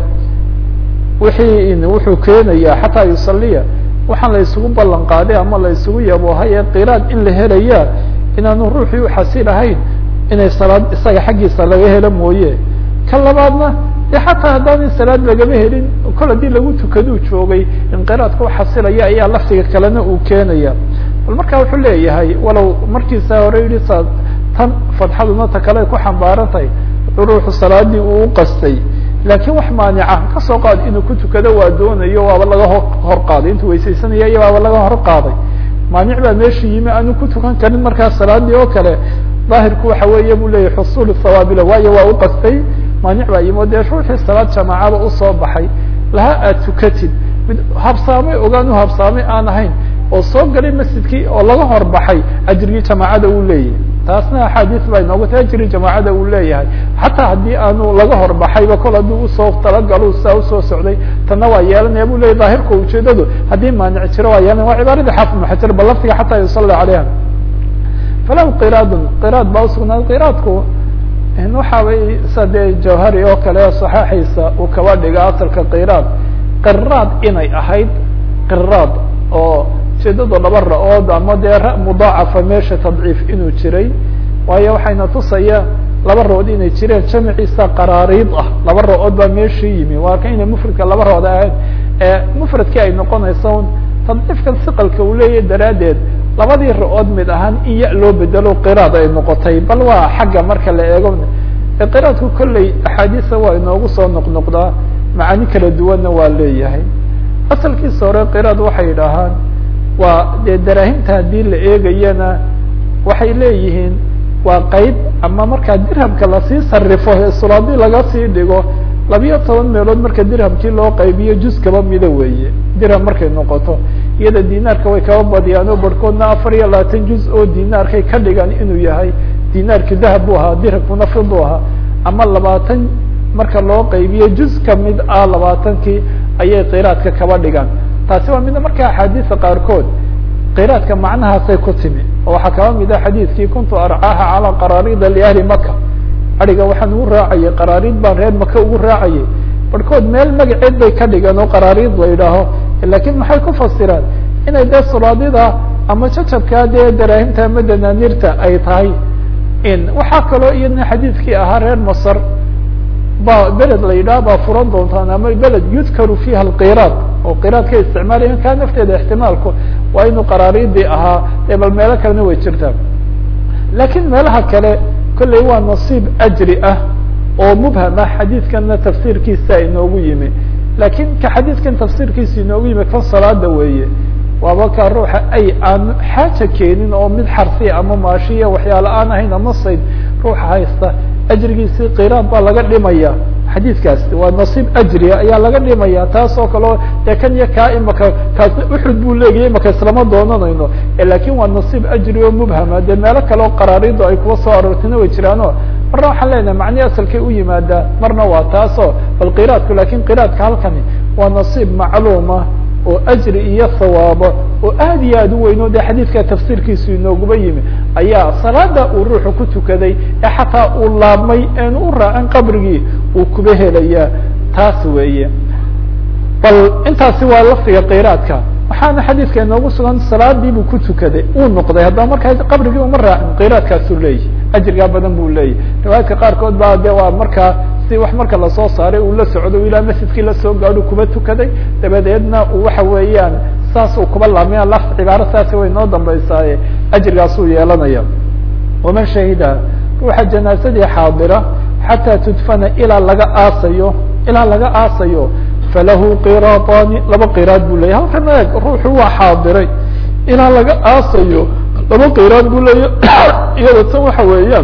wixii wuxuu keenaya xataa yusaliya waxaan la isugu ballan qaaday ama la isugu yaboohaye qiraad in la helaya inaanu ruuxii uxasilahayn inay salaad isaga xaggiisa laga helo mooye ka labaadna de xataa haddaanay salaad lagama helin kol haddii lagu tukaduu joogay inqiraadka uxasilaya ayaa laftiga kalena uu keenaya bal marka wuxuu leeyahay walow markiisa hore yihi sa tan fadxaduna ta kale ay ku xambaaran tahay ruuxu salaadii uu uqastay laakiin wax maanica kasoo qaad inuu ku tukado waa doonayo waaba laga ho hor qaaday intuu weysaysanaya iyo waaba laga hor qaaday maanic baa meesha yimi aanu ku tukan karin markaa salaadii oo kale daahirku waxa weeye bu leyahy xusuul sawaabila waayo waa uqastay maanic baa yimi o dee ruuxii salaad jamaacaba usoo baxay laha aad tukatid mid habsaamay ogaan u habsaamay aan ahayn oo soo galay masjidkii oo laga hor baxay ajrigii jamaacada uu leeyahay taasna axaadiis baa inooga ta ajri jamaacada uu leeyahay xataa haddii aanu laga horbaxayba kol haddii usoo talagalo saa usoo socday tanna waa yeelanaya bu leyahy daahirka ujeedadu haddii maanic jiro waa yeelanaya waa cibaaradii xaafid maxajar bal laftiga xataa yusalla calayha falahu qiraadun qiraad baa usugnaaday qiraadku waxaabay sa dee jawhari oo kale saxaaxiisa uu kaba dhiga asalka qiraad qiraad inay ahayd qiraad oo ujeedada laba ra-ood ama dee ra mudaacafa meesha tadciif inuu jiray waayo waxayna tusaya laba ra-ood inay jireen jamciisa qaraariid ah laba ra-ood baa meeshii yimi waa ka inay mufradka laba ra-ood ahayn ee mufradkii ay noqonaysa un tadciifkan siqalka uu leeyahy daraaddeed labadii ra-ood mid ahaan in ya loo bedelo qiraad ay noqotay bal waa xagga marka la eego qiraadku kolley axaadiisa waa inoogu soo noqnoqdaa macaani kala duwanna waa leeyahay asalkiisa hore qiraad waxay yidhaahaan waa dee daraahimta haddii la eegayana waxay leeyihiin waa qeyb ama markaa dirhamka lasii sarifo ee sulaadi laga sii dhigo labiyo toban meelood marka dirhamkii loo qaybiyo juz kaba mida weeye dirham markay noqoto iyada dinaarka way kaba badiyaan oo barhkoodna afar iyo labaatan juz oo dinaarkay ka dhigan inuu yahay dinaarki dahab bu ahaa dirhagkuna fid bu ahaa ama labaatan marka loo qaybiyo juz kamid ah labaatankii ayay qiraadka kaba dhigaan taasi waa mida marka axaadiisa qaarkood qiraadka macnahaasay ku timi oo waxaa kaba mid ah xadiidkii kuntu arcaaha calaa qaraarida liahli maka ariga waxaan ugu raacayay qaraariid baan reer maka ugu raacayay barhkood meel magaceed bay ka dhigan oo qaraariid la yidhaaho lakiin maxay ku fasiraan inay dee sulaadida ama jacabkaa dee daraahimta ama danaaniirta ay tahay in waxaa kaloo iyadna xadiidkii ahaa reer masr ba beled la yidhaha baa furan doontaan ama beled yudkaru fiiha alqiraad oo qiraad ka isticmaalaya kaa nafteeda ixtimaalku waa inuu qaraariidii ahaa ee bal meelo kalena way jirtaa lakiin meelaha kale kolley waa nasiib ajri ah oo mubham ah xadiidkanna tafsiirkiisa inoogu yimi lakiin ka xadiidkan tafsiirkiisa inoogu yimi kan salaada weeye waaba ka ruuxa ay aan xaaja keenin oo mid xarsi ama maashiya waxyaala aan ahayn ama sayd ruuxa haysta ajrigiisii qiraad baa laga dhimaya xadiidkaas waa nasiib ajriya ayaa laga dhimaya taas oo kaleo dee kan iyo kaa imaka kaas uxud buu leegaya imaka islama doonanayno lakin waa nasiib ajri oo mubhama dee meelo kale oo qaraaridu ay kuwa soo aroortina way jiraano marna waxaan leenahay macnihi asalkay u yimaadaa marna waa taasoo bal qiraadku lakin qiraadka halkani waa nasiib macluuma oo ajri iyo sawaabo oo aad iyo aad u weyn o de xadiidka tafsiirkiisu inooguba yimi ayaa salaada uu ruuxu ku tukaday ee xataa uu laabmay eenu u raacin qabrigii uu kuba helayaa taas weeye bal intaasi waa lafdiga qiraadka waxaana xadiidka inoogu sugan salaadii buu ku tukaday uu noqday haddaba markaa qabrigii uma raacin qiraadkaasuu leeyahy ajrigaa badan buu leeyahy riwaayadka qaarkood ba de waa markaa si wax marka lasoo saaray uu la socdo ilaa masjidkii lasoo gaadho kuba tukaday dabadeedna uu waxa weeyaan saas uu kuba laamaya laf cibaaro saasi way noo dambaysaaye ajrigaasuu yeelanaya waman shahida ruuxa janaasadii xaadira xataa tudfana ilaa laga aasayo ilaa laga aasayo falahu qiraatani laba qiraad buu leyahy halkan eeg ruuxu waa xaadiray ilaa laga aasayo laba qiraad buu leeya iyado tan waxa weeyaan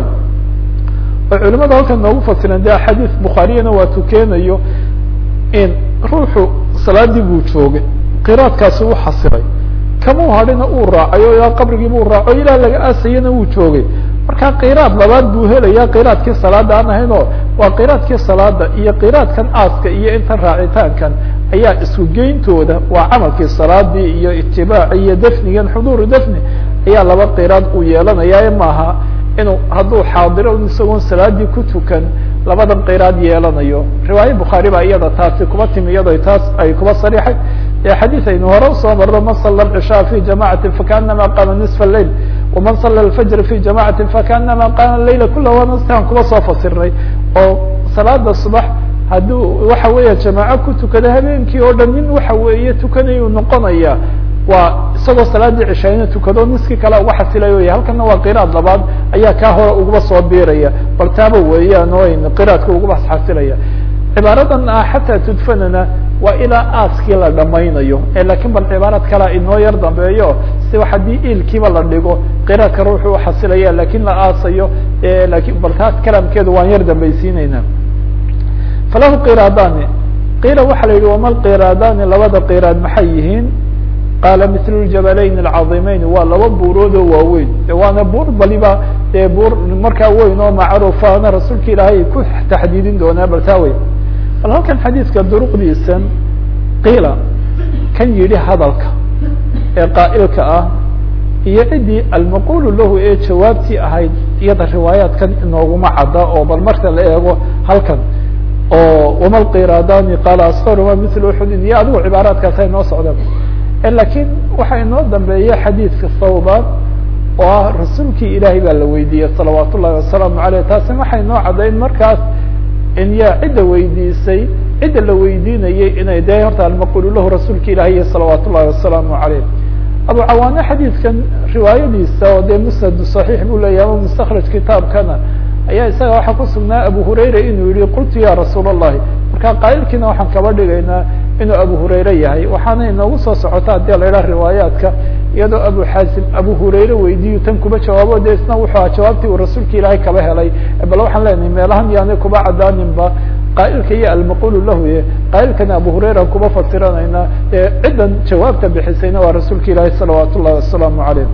oo culimada halkan noogu fasiran de axaadiis bukhaariyana waa tukeenayo in ruuxu salaadii buu joogay qiraadkaasi u xasilay kamau hadhina uu raacay o ilaa qabrigii buu raaco ilaa laga aasayana wuu joogay marka qiraad labaad buu helaya qiraadkii salaada aan ahayn oo waa qiraadkii salaada iyo qiraadkan aaska iyo intan raacitaankan ayaa isku geyntooda waa camalkii salaadii iyo itibaaci iyo dafnigan xuduuru dafni ayaa laba qiraad uu yeelanaya maaha inuu hadduu xaadiro isagoon salaadii ku tukan labadan qiraad yeelanayo riwaaya bukhaari baa iyada taasi kuba timi iyado taas ay kuba sariixay xadiis aynu hore usoo marno man sala cishaa fi jamacati fakaanama qaama nisfa lail waman sala alfajr fi jamacati fakaanama qaama layla kula wanastaan kuba soo fasirnay oo salaada subax hadduu waxa weeya jamaaco ku tukada habeenkii oo dhan nin waxa weeye tukanayuu noqonaya waa isagoo salaadii cishayna tukado niskii kale uga xasilayo y halkana waa qiraad labaad ayaa kaa hore uguba soo biiraya bal taaba weeyaan oo ayn qiraadka uguba xasilaya cibaaradan ah xataa tudfanana waa ilaa aaskii la dhamaynayo lakin bal cibaarad kalea inoo yar dambeeyo si haddii iilkiiba la dhigo qiraadka ruuxu uxasilaya lakin la aasayo lakin bal taas kalaamkeedu waan yar dambaysiineyna falahu qiraadani qiila waxa la yihi wama lqiraadani labada qiraad maxay yihiin qaala mil ljabalayn alcaظimeyn waa laba buurood oo waaweyn waana buur baliba dee buur markaa weyn oo macruufana rasuulka ilaahay ku taxdiidin doonaa bal taa wey bal halkan xadiidka duruqdiisan qiila kan yidhi hadalka ee qaa'ilka ah iyo ciddii almaqulu lahu ee jawaabtii ahayd iyada riwaayaatkan inooguma cadda oo bal marka la eego halkan oo wama lqiraadani qaala askaruma mil uxudin iyo adigu cibaaraadkaas ay noo socdaan lakiin waxaa inoo dambeeya xadiidka sawban oo ah rasuulkii ilaahay baa la weydiiyey salawaat ullahi wasalaamu aleyh taasina waxay noo caddayn markaas in yaa cidda weydiisay cidda la weydiinayay inay de horta almaqulu lahu rasuulka ilaahiy salawaat ullahi wasalaamu aleyh abu cawaane xadiidkan riwaayadiisa oo dee musnad صaxiix buu leeyahy ama mustakraj kitaabkana ayaa isaga waxaa ku sugnaa abu hurayra inuu yihi qultu ya rasuul الlahi marka qaa'ilkiina waxaan kaba dhigaynaa inuu abu hurayre yahay waxaana inoogu soo socota hadii la idhaha riwaayaadka iyadoo abu xaasim abu hurayre weydiiyu tan kuba jawaabo de isna wuxuu aha jawaabtii uu rasuulka ilaahay kaba helay bal waxaan leenahay meelahan yaanay kuba cadaaninba qaa'ilka iyo almaqulu lahu ye qaa'ilkana abu hurayra kuma fasiranayna ciddan jawaabta bixisayna waa rasuulka ilaahi salawaat ullahi wasalaamu calayh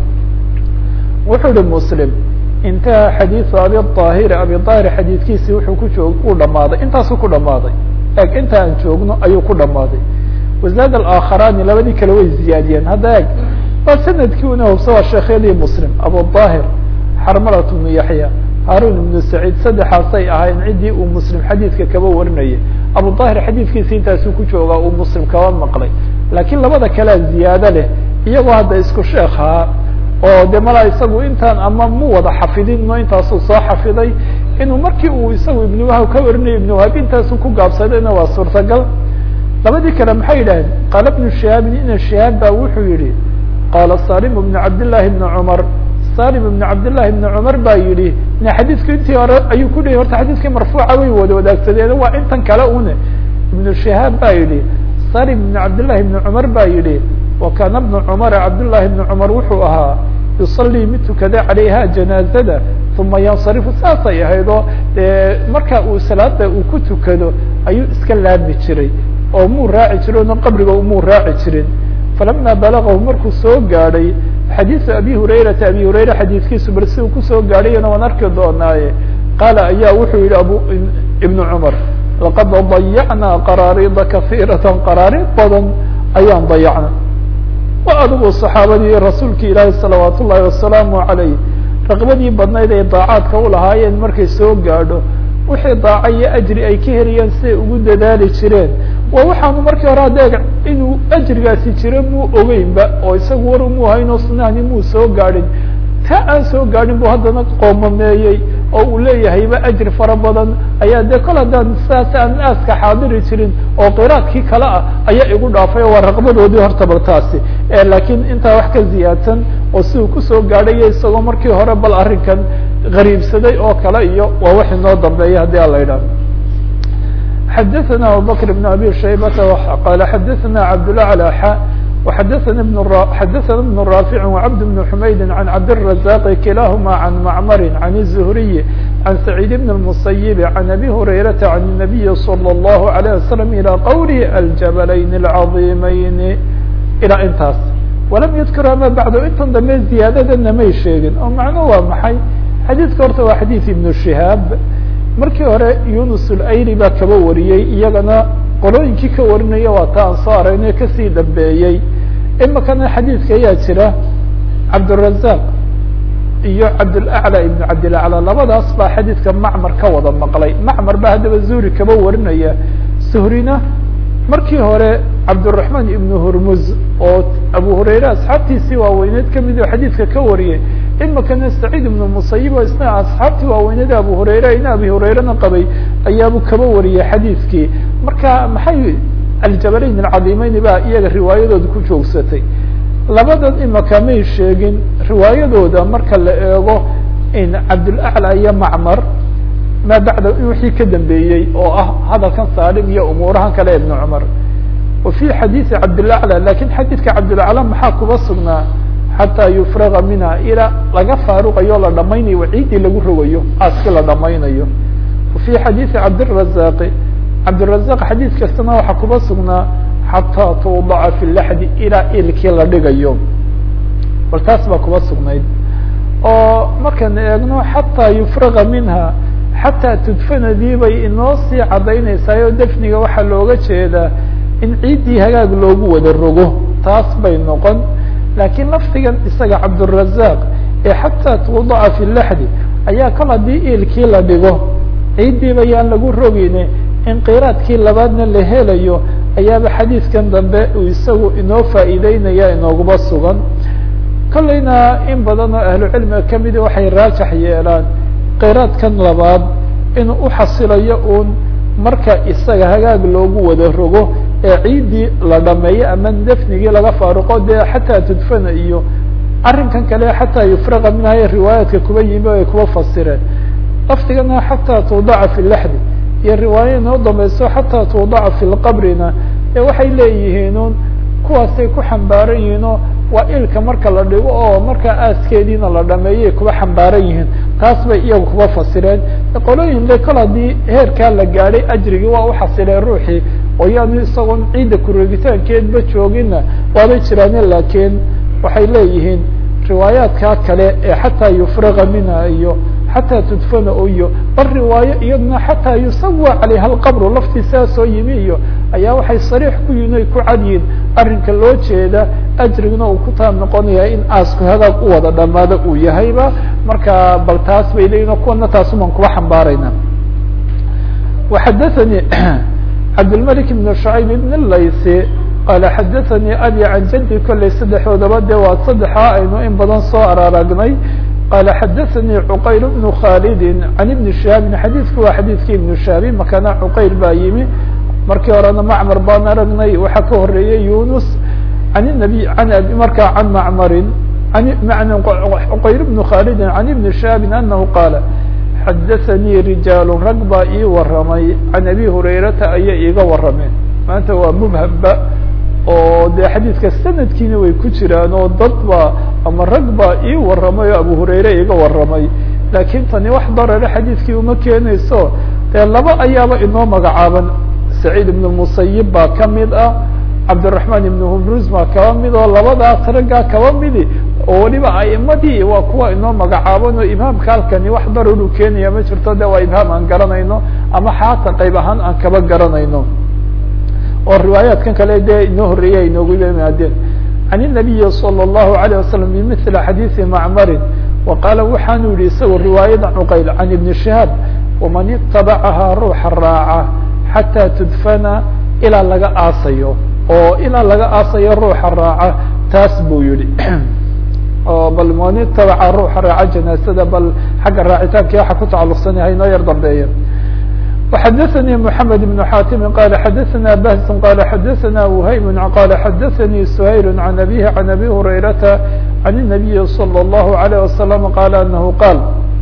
wuxuu ihi muslim intaha xadiidu abi aahiri abi aahir xadiidkiisii wuxuu ku joog uu dhamaaday intaasuu ku dhamaaday eg inta aan joogno ayuu ku dhamaaday wazaad alaakharaani labadii kale way ziyaadiyeen hadda eg waa sanadkii una hubsa waa sheekhyadii muslim abu aahir xarmalat bnu yaxya haarun ibnu saciid saddexaasay ahayn ciddii uu muslim xadiidka kaba warinayay abu aahir xadiidkiisi intaasuu ku joogaa uu muslim kaba maqlay laakiin labada kalea ziyaado leh iyagoo hadda isku sheekhaa oo de mala isagu intaan ama mu wada xafidin no intaasuu soo xafiday inuu markii uu isagu ibnu wahab ka warinayo ibnu wahab intaasuu ku gaabsadayna waa suurtagal labadii kale maxay yidhaaheen qaala bnu shihaabin ina shihaab ba wuxuu yihi qaala salim bnu cabdillaahi bni cumar salim ibn cabdillahi bni cumar baa yidhi ne xadiidku intii hore ayuu ku dhihi horta xadiidkii marfuuca way wada wadaagsadeen waa intan kale une ibnu shihaab baa yidhi salim ibn cabdillahi bni cumar baa yidhi wa kaana bnu cumara cabdullahi bni cumar wuxuu ahaa yusalii mid tukada calayha janaazada uma yansarifu saasay ahayd oo dee marka uu salaada uu ku tukado ayuu iska laami jiray oo muu raaci jirin oo qabriga muu raaci jirin falama balagahu markuu soo gaadhay xadiisu abi hurayrata abi hurayra xadiidkiisu bal si uu kusoo gaadhayana waan arki doonaaye qaala ayaa wuxuu yihi abu ibnu cumar laqad dayacnaa qaraarida kahiirata qaraariid badan ayaan dayacna wa adigu saxaabadii rasuulka ilaahi salawaat ullaahi wasalaamu calayh raqbadii badnayd ay daacaadka ulahaayeen markay soo gaadho wixii daaca iyo ajri ay ka heliyaan siday ugu dadaali jireen waa waxaanu markii hore adeeg inuu ajrigaasi jiro muu ogeynba oo isagu war muu haynoo sunahani muu soo gaadhin ta aan soo gaadhin bu haddana qoomameeyey oo uu leeyahayba ajri fara badan ayaa dee kol haddaan sidaas aan aaska xaadiri jirin oo qiraadkii kale ah ayaa igu dhaafay oo waa raqbadoodii horta bal taasi laakiin intaa wax ka ziyaadsan oo siduu kusoo gaadhayo isagoo markii hore bal arrinkan gariibsaday oo kale iyo waa wax inoo dambeeya haddii ala idhaah xadaثna abubakr بn abi shaybata qala xadaثna cabdالأعlى xa وxadaثna xadaثna بن rاafic وcabd بن حmaydi عan cabdالرaزاq kilahma عan macmr عan الزhriي عan سacيid بn المصyب عan abi هurayraةa عan النabiyi slى الlه عليه وsلم ilى qwlh aljablayn الcaظimayn ilaa intaas walam yadkur ama bacd intan dambe ziyaadadana may sheegin oo macno waa maxay xadiidka horta waa xadiid ibnu shihaab markii hore yunus ulayri baa kaba wariyey iyagana qolooyinkii ka warinaya waa ta aan soo aragnay kasii dambeeyey imikana xadiidka ayaa jira cabdالrazaq iyo cabdulaclى ibn cabdilaclى labadaas baa xadiidka macmar ka wada maqlay macmar baa haddaba zuhri kaba warinaya suhrina markii hore cabdالرaحman ibn hurmuz oo abu hurayre asxaabtiisii waaweyneed kamid oo xadiidka ka wariyay imikana saciid ibn musayib oo isna asxaabtii waaweyneed abu hurayre ina abi hurayrena qabay ayaabu kaba wariyay xadiidkii marka maxay aljabalayn alcadiimeyn baa iyaga riwaayadooda ku joogsatay labadan imika may sheegin riwaayadooda marka la eego in cabdulaclى iyo macmar ma bacda wixii ka dambeeyey oo ah hadalkan saalim iyo umuurahan kale ibn cumar wa fi xadiidi cabdilaclى lakin xadiidka cabdilaclى maxaa kuba sugnaa xataa yufraga minha ilaa laga faaruqayo la dhamaynayo waciidii lagu rogayo aaskii la dhamaynayo wa fi xadiidi cabdirazaqi cabdirazaq xadiid kastana waxaa kuba sugnaa xataa tuudaca fi laxdi ilaa ilkii la dhigayo bal taas baa kuba sugnayd oo markaan eegno xataa yufraga minha xataa tudfanadii bay inoo sii cadaynaysaa oo defniga waxaa looga jeedaa in ciiddii hagaag loogu wada rogo taas bay noqon laakiin lafdigan isaga cabdالrazaq ee xataa tuudaca fi laxdi ayaa kol haddii ilkii la dhigo ciiddiiba yaan lagu rogeyne in qiraadkii labaadna la helayo ayaaba xadiidkan dambe uu isagu inoo faa'iideynaya inooguba sugan kollayna in badan oo ahlu cilmiga kamidi waxay raajax yeelaan qiraadkan labaad inuu uxasilayo uun marka isaga hagaag loogu wada rogo ee ciiddii la dhameeyo ama defnigii laga faaruqo dee xataa tudfana iyo arrinkan kale xataa yufraqa minha ee riwaayaadka kuba yimi ay kuba fasireen lafdigana xataa tuudaca fi laxdi iyo riwaaya inoo dambayso xataa tuudaca fi lqabrina ee waxay leeyihiin un kuwaasay ku xambaaran yihiin oo waa ilka marka la dhigo oo markaa aaskeediina la dhameeyay kuba xambaaran yihiin taas bay iyagu kuba fasireen qolooyin le kol haddii heerkaa la gaadhay ajrigii waa uxasileen ruuxii oo yaanu isagoon ciidda kureegitaankeedba jooginna waabay jiraane laakiin waxay leeyihiin riwaayaadkaa kale ee xataa yufraga minha iyo xataa tudfana iyo bal riwaayo iyaduna xataa yusawa calayha alqabru laftiisaa soo yimi iyo ayaa waxay sariix ku yihin ay ku cadyihin arrinka loo jeeda ajriguna uu ku taab noqonaya in aasku hagaag u wada dhamaado uu yahayba marka bal taas bay leeyihin kuwana taasumaan kuba xambaarayna waxadathanii cabdilmalik ibn shacayb ibn laysi qaala xadathanii abi can jaddi kolley saddexoodaba dee waa saddexa aynu in badan soo araaragnay qaala xadathanii cuqayl bnu khaalidi can ibni shihaabin xadiidku waa xadiidkii ibnu shihaabi makana cuqayl baa yimi markii horena macmar baan aragnay waxaa ka horeeyey yunus an nabi an markaa can macmarin cuqayl bnu khaalidin can ibni shihaabin anahu qaala xadathanii rijaalu rag baa ii waramay can abi hurayrata ayay iiga warameen maanta waa mubhamba oo dee xadiidka sanadkiina way ku jiraan oo dad ba ama rag baa ii waramay oo abu hurayre iiga waramay laakiin tani wax darare xadiidkii uma keenayso dee laba ayaaba inoo magacaaban saciid ibn musayib baa kamid ah cabdiraحman ibn humrus baa kaba mid oo labadaas raggaa kaba midi oo weliba aimadii waa kuwa inoo magacaaban oo ibhaamka halkani wax daruru keenaya ma jirto de waa ibhaam aan garanayno ama xaata qayb ahaan aan kaba garanayno oo riwaayaatkan kale dee inoo horeeyay inoogu yimaadeen can الnabiyi salى الlahu عalيه wasalam bimili xadiiثi macmarin wa qaala waxaanu yihi isagoo riwaayada cuqayl can ibni shihaab waman itabacahaa ruuxa raaca xataa tudfana ilaa laga aasayo oo ilaa laga aasayo ruuxa raaca taas buu yihi oo bal man itabaca ruuxa raaca janaasada bal xagga raacitaanki waxa ku tacaluqsanyahay inoo yar dambeeya وxdثnي محمد بن حاtم qال xdثna بهز qال xdثna وhyم qال xdثnي سhayل عن أbيه عن أbي هريرة عن النبي صلى الله عليه وسلم qال أنه qاaل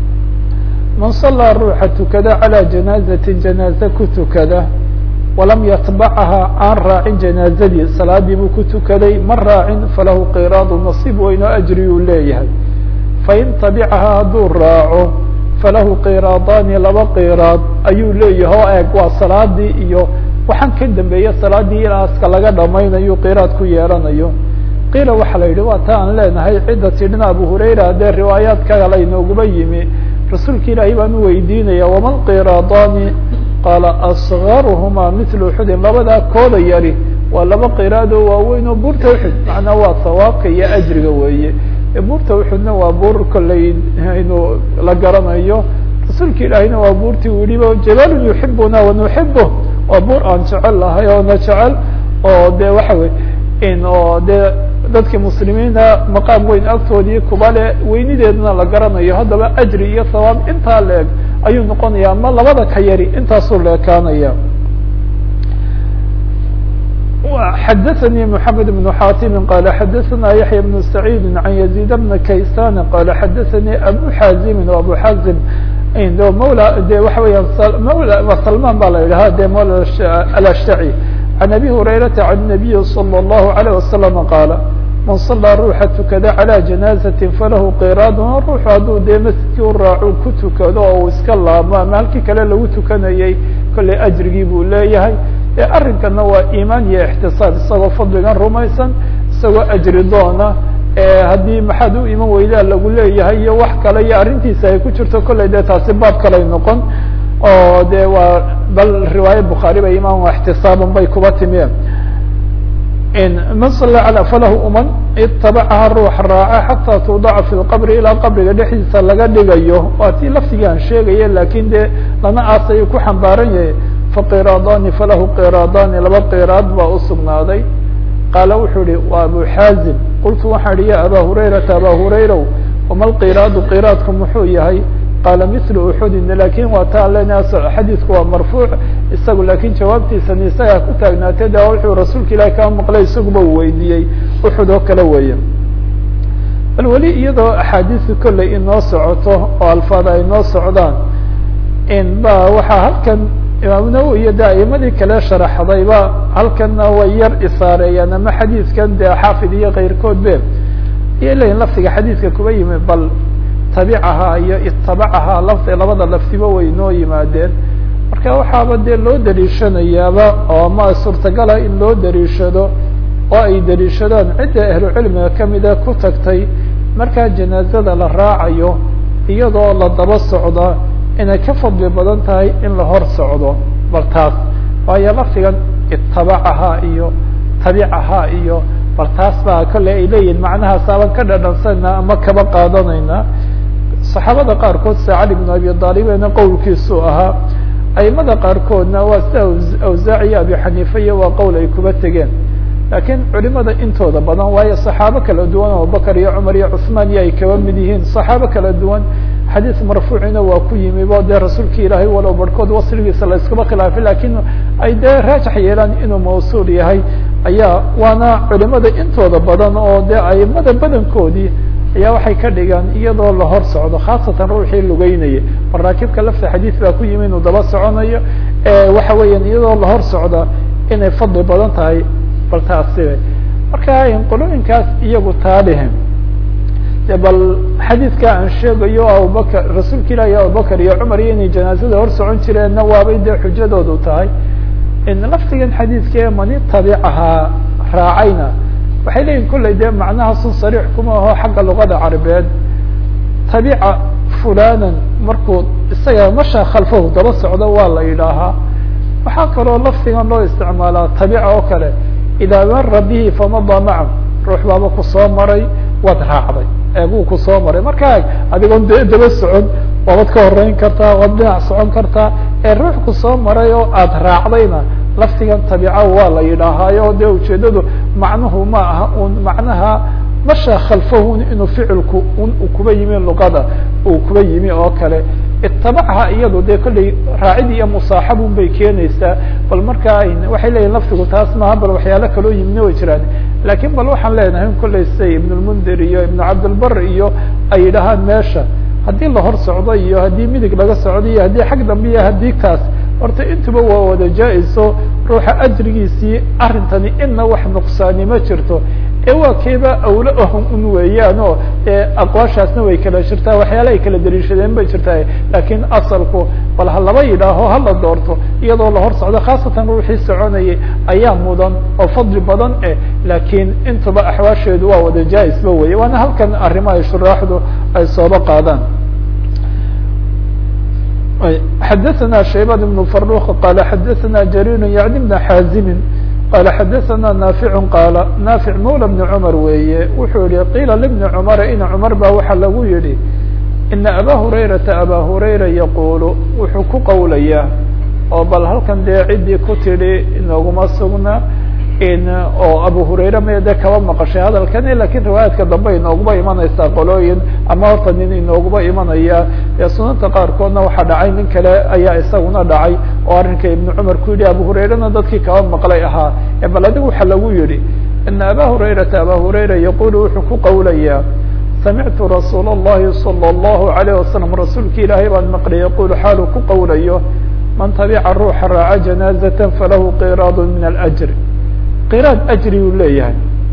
maن صلىa ruuxa tukada عalى جناaزة جناaزة ku tukada وlam yتبعha aan raacin جناaزadii salaadii buu ku tukaday ma raacin falahu qيراad نصيب weyn oo أجri uu leeyahay fain taبcaha hadduu raaco falahu qiraadaani laba qiraad ayuu leeyahay oo eeg waa salaadii iyo waxaan ka dambeeya salaadii ilaaska laga dhamaynayo qiraad ku yeelanayo qiila waxaa la yidhi waa ta aan leenahay cidda tidhina abu hurayra dee riwaayaadka kale inooguma yimi rasuulka ilaahay baan u weydiinaya wama lqiraadaani qaala asgaruhuma mithlu uxudin labadaa kooda yari waa laba qiraad oo waaweyn oo buurta uxud macnaa waa sawaabka iyo ajriga weeye buurta uxudna waa buur kolley inu la garanayo rasuulka ilaahayna waa buurtii u yihi jabalun yuxibuna wanuxibu waa buur aan jecel lahay oo na jecel oo de waxa wey in oo dee dadkii muslimiina maqaam weyn agtoodii kuba le weynideedna la garanayo haddaba ajri iyo thawaab intaa leeg ayuu noqonaya ama labada ka yari intaasuu leekaanaya xdثnي محمد بن xاtم qال xdثna يحيى بن سعيد عن يزيد بن kayسان qال xdثnي أbو xازم أbو xازم mولى de waxa weya سلمان ba la yidhaha de mولى الأشتعي عن أbي هريرة عن النبي صلى الله عليه وسلم qاaل maن صلىa ruuxa tukada عalى جناaزة falahu qيراad ruux hadduu dee masjidkii u raacu ku tukado oo u iska laamo ama halkii kale lagu tukanayay kolley أjrigii buu leeyahay arrinkana waa iimaan iyo اxtisaab isagoo fadligan rumaysan isagoo ajri doona haddii maxaad u iman weydaa lagu leeyahay iyo wax kale iyo arrintiisa ay ku jirto kolley dee taasi baab kaley noqon oo de waa bal riwaaya bukhaari ba imaan اxtisaaban bay kuba timeen man sala alى falahu uman itabacaha ruux raaca xataa tudaca fi lqabri ilaa qabriga dhexdiisa laga dhigayo waa tii laftigii aan sheegaya lakin de lana aasayuu ku xambaaran yahay faqiraadaani falahu qiraadaani laba qiraad baa usugnaaday qaala wuxuu ihi waa abu xaazim qultu waxaan ihi ya aba hurayrata aba hurayrow wama lqiraadu qiraadku muxuu yahay qaala mithlu uxudin lakin waa taan lena xadiidku waa marfuuc isagu lakin jawaabtiisani isagaa ku taagnaatay de wuxuu rasuulka ilahi kaa maqlay isaguba u weydiiyey uxud oo kale weeye bal weli iyadoo axaadiisu kolley inoo socoto oo alfaada ay noo socdaan ba waxaa halkan imaam nawowi iyo de aimadii kale sharaxdayba halkanna way yar isaareeyaan ama xadiidkan dee xaafid iyo keyrkood be iyo leyihin lafdiga xadiidka kuba yimi bal tabicahaa iyo itabacahaa lafdi labada lafdiba way noo yimaadeen marka waxaaba dee loo daliishanayaaba oo ma suurtagala in loo daliishado oo ay daliishadaan cidda ahlu cilmiga kamida ku tagtay markaa janaazada la raacayo iyadoo la daba socda inay ka fadli badan tahay in la hor socdo bal taas waayo lafdigan itabacahaa iyo tabicahaa iyo bal taas baa kolley ay leeyihin macnahaas aban ka dhadhansanayna ama kaba qaadanayna saxaabada qaarkood sida cali bn abi aalibena qowlkiisu ahaa aimada qaarkoodna waa sida awsaac iyo abi xaniifa iyo waa qowl ay kuba tegeen laakiin culimada intooda badan waayo saxaabo kala duwan abubakar iyo cumar iyo cusmaan iyo ay kaba mid yihiin saxaabo kala duwan xadiis marfuucina waa ku yimi bo dee rasuulki ilaahay walow barhkood wasligiisa la iskuma khilaafay lakin ay dee raajax yeelaan inuu mawsuul yahay ayaa waana culimada intooda badan oo dee aimada badankoodii ayaa waxay ka dhigaan iyadoo la hor socdo khaasatan ruuxii lugeynaya maraakibka lafta xadiis baa ku yimi inuu daba soconayo waxa weeyaan iyadoo la hor socda inay fadli badan tahay bal taasibe marka qolooyinkaas iyagu taalihin de bal xadiidka aan sheegayo abubakar rasuulka ilaahi abubakar iyo cumar iyo inay janaazada hor socon jireenna waabay dee xujadoodu tahay laftigan xadiidka ee mani tabicahaa raacayna waxay leeyihin kolley dee macnahaasun sariix kuma aho xagga luqada carabeed tabica fulanan markuu isaga masha khalfahu daba socdo waa la yidhaahaa waxaa kaloo laftigan loo isticmaalaa tabica oo kale idaa mara bihi famada maca ruux baaba kusoo maray waad raacday eeguu kusoo maray markaa adigoon de daba socon waabad ka horeyn kartaa waad dhinac socon kartaa ee ruux kusoo maray oo aada raacdayna laftigan tabica waa la yidhaahaayo dee ujeedadu macnuhu ma aha un macnaha masha khalfahun inuu ficilku un kuba yimi luqada uu kuba yimi oo kale itabacha iyado dee kolley raacid iyo musaaxabun bay keenaysaa bal markaa waxay leeyihin laftigu taas maaha bal waxyaalo kaloo yimina way jiraan lakin bal waxaan leenahay kolley siday ibn lmundir iyo ibn cabdilbar iyo ay yidhahaan meesha haddii la hor socdo iyo haddii midig laga socdo iyo haddii xag dambe iyo haddii kaas horta intuba waa wada jaa-iso ruuxa ajrigiisii arrintani ina wax nuqsaani ma jirto ee waa keeba awlo ahum un weeyaan oo aqwaashaasna way kala jirtaa waxyaala ay kala daliishadeen bay jirtaa lakin asalku bal ha laba yidhaaho hala doorto iyadoo la hor socdo khaasatan ruuxii soconayay ayaa mudan oo fadli badan eh lakin intuba axwaasheedu waa wada jaa-isba weye waana halkan arrimo ay shuraaxdu ay sooba qaadaan xadaثna shaybان بن فروq qال xadaثna جرير yعni بن xاazimi qال xadaثna ناaفiع qاal ناaفiع mولى بن cمر weeye wuxuu yihi qيila لبن cمر in cمر ba waxa lagu yihi iنa abا هurayرaةa abا هurayra yqul wuxuu ku qowlaya oo bal halkan dee cidii ku tidhi inooguma sugna oo abu hurayre may de kaba maqashay hadalkani lakin riwaayaadka dambe inooguba imanaysaa qolooyin ama horta nin inooguba imanaya ee sunanta qaarkoodna waxaa dhacay nin kale ayaa isaguna dhacay oo arrinka ibnu cumar ku yidhi abu hurayrena dadkii kaba maqlay ahaa bal adigu waxa lagu yihi ina aba hurayrata aba hurayra yaqulu wuxuu ku qowlayaa samictu rasuul اllahi salى اllahu alayh wasalam rasuulki ilaahay baan maqlay yaqulu xaalu ku qowlayo man tabica ruuxa raaca janaazata falahu qiraad min alأjr qiraad ajri uu leeyahay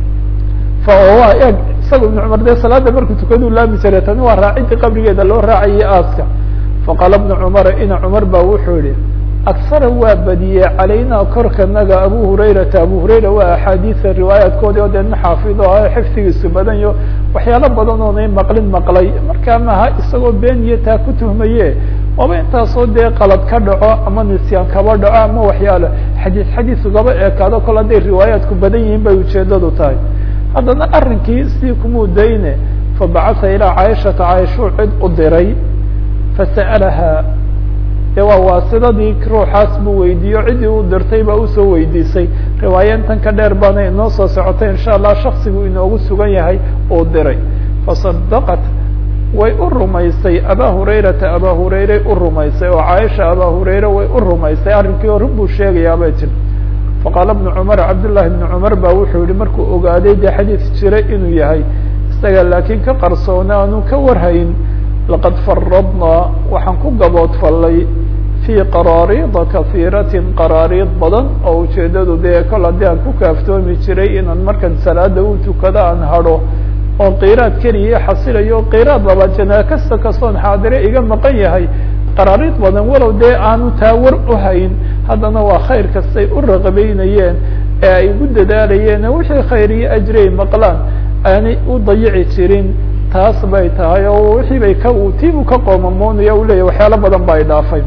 fa waa eeg isaga ibnu cumar dee salaada markuu tukaduu laami jiray tani waa raacidii qabrigeeda loo raacayay aaska faqaala ibnu cumara ina cumar ba wuxuu yihi aksara waa badiyey calaynaa korkanaga abu hurayrata abu hurayra waa axaadiisa riwaayaadkoodii oo dee nin xaafid oo ah xifdigiisu badan yo waxyaalo badan oonay maqlin maqlay markaa maha isagoo been iyo taa ku tuhmaye waaba intaasoo dee qalad ka dhaco ama nisyaan kaba dhaco ama waxyaalo xadiis xadiis ugaba eekaado kol hadday riwaayaadku badan yihiin bay ujeedadu tahay haddana arrinkii sidii kumuu dayne fabacasa ilaa caaishata caaishuu cid u diray fasa'alaha de waa waasidadii ruuxaas buu weydiiyo ciddii u dirtay baa usoo weydiisay riwaaya intan ka dheer baana inoo soo socotay insha allah shaksigu inoogu sugan yahay uu diray fasadaqat way u rumaysay aba hurayrata aba hurayre u rumaysay oo caaisha aba hurayre way u rumaysay arrinkii o run buu sheegayaa bay tiri faqaala bnu cumar cabdullahi bnu cumar ba wuxuu yihi markuu ogaaday dee xadiis jiray inuu yahay isaga laakiin ka qarsoona aanu ka warhayn laqad faradnaa waxaan ku gaboodfallay fii qaraariida kahiiratin qaraariid badan oo ujeedadu dee kol haddii aan ku kaaftoomi jiray inaan markan salaada u tukado aan hadho oo qiraad keliya xasilayo qiraad laba janaa kasta kastoon xaadire iga maqan yahay qaraariid badan walow dee aanu taa war u hayn haddana waa khayr kastay u raqabeynayeen ee ay ugu dadaalayeen wixii khayr iyo ajrey maqlaan aanay u dayici jirin taas bay tahay oo wixii bay ka tiibuu ka qoomamoonaya u leyahy waxyaalo badan ba ay dhaafay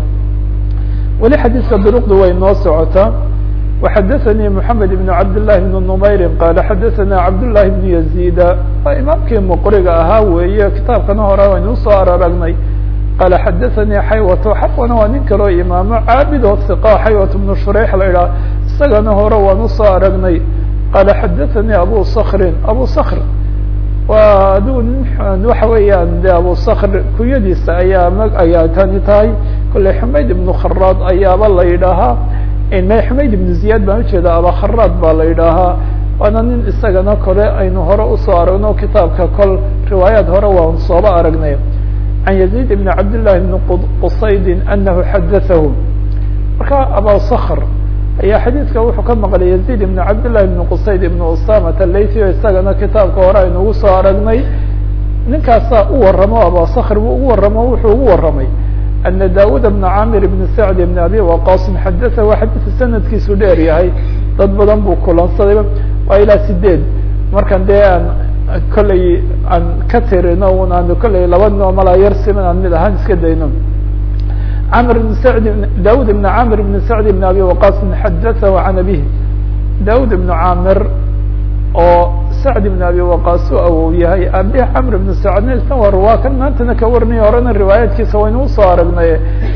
weli xadiiska duruqdu way noo socotaa وxadثnي محamed بن cabd للhi بن نmayri qala xadaثna cabd للahi بن يزيda waa imaamkii mqriga ahaa weeye kitaabkana hore waynu usoo araragnay qala xadaثnي xaywto xawana waa nin kaloo imaamo caabid oo ثiqa xaywat بن shurayx la idhaah isagana hore waan usoo aragnay qala xadaثnي abu skrin abu skr waa adigu waxa weeyaan de abu skr kunyadiisa ayaa m ayaa tani tahay kolley xumayd ibnu kharaad ayaaba la yidhaahaa xumayd ibnu ziyaad baan ujeeda abakharaad baa la yidhaahaa waana nin isagana kole aynu hore usoo aragno kitaabka kol riwaayaad hore waan sooba aragnay can yaziid ibn cabdillahi bni qusaydin anahu xadaahu marka abasakr ayaa xadiidka wuxuu ka maqlay yaziid ibn cabdillahi ibni qusayd ibn usamat alaythi o isagana kitaabka hore aynu ugu soo aragnay ninkaasaa u waramo abasakr buu ugu waramo wuxuu ugu waramay أن dاud بن cاmr بن سعد بن abي وqاص xadث waa xadث sanadkiisu dheer yahay dad badan buu kulansaday waa ilaa sideed markan dee aan kolley aan ka tirino un aan kolley laba noo malaa yar siman aan mid ahaan iska dayno mr بن سعد dاud بن cاmr بن سعد بن abي وqاص xadثه عن abيه dاud بن cاmr oo sacd ibn abi waqaas u awow yahay abi camr ibn sacdna isna war waa kan maantana ka warnay horena riwaayaadkiisa waynu usoo aragnay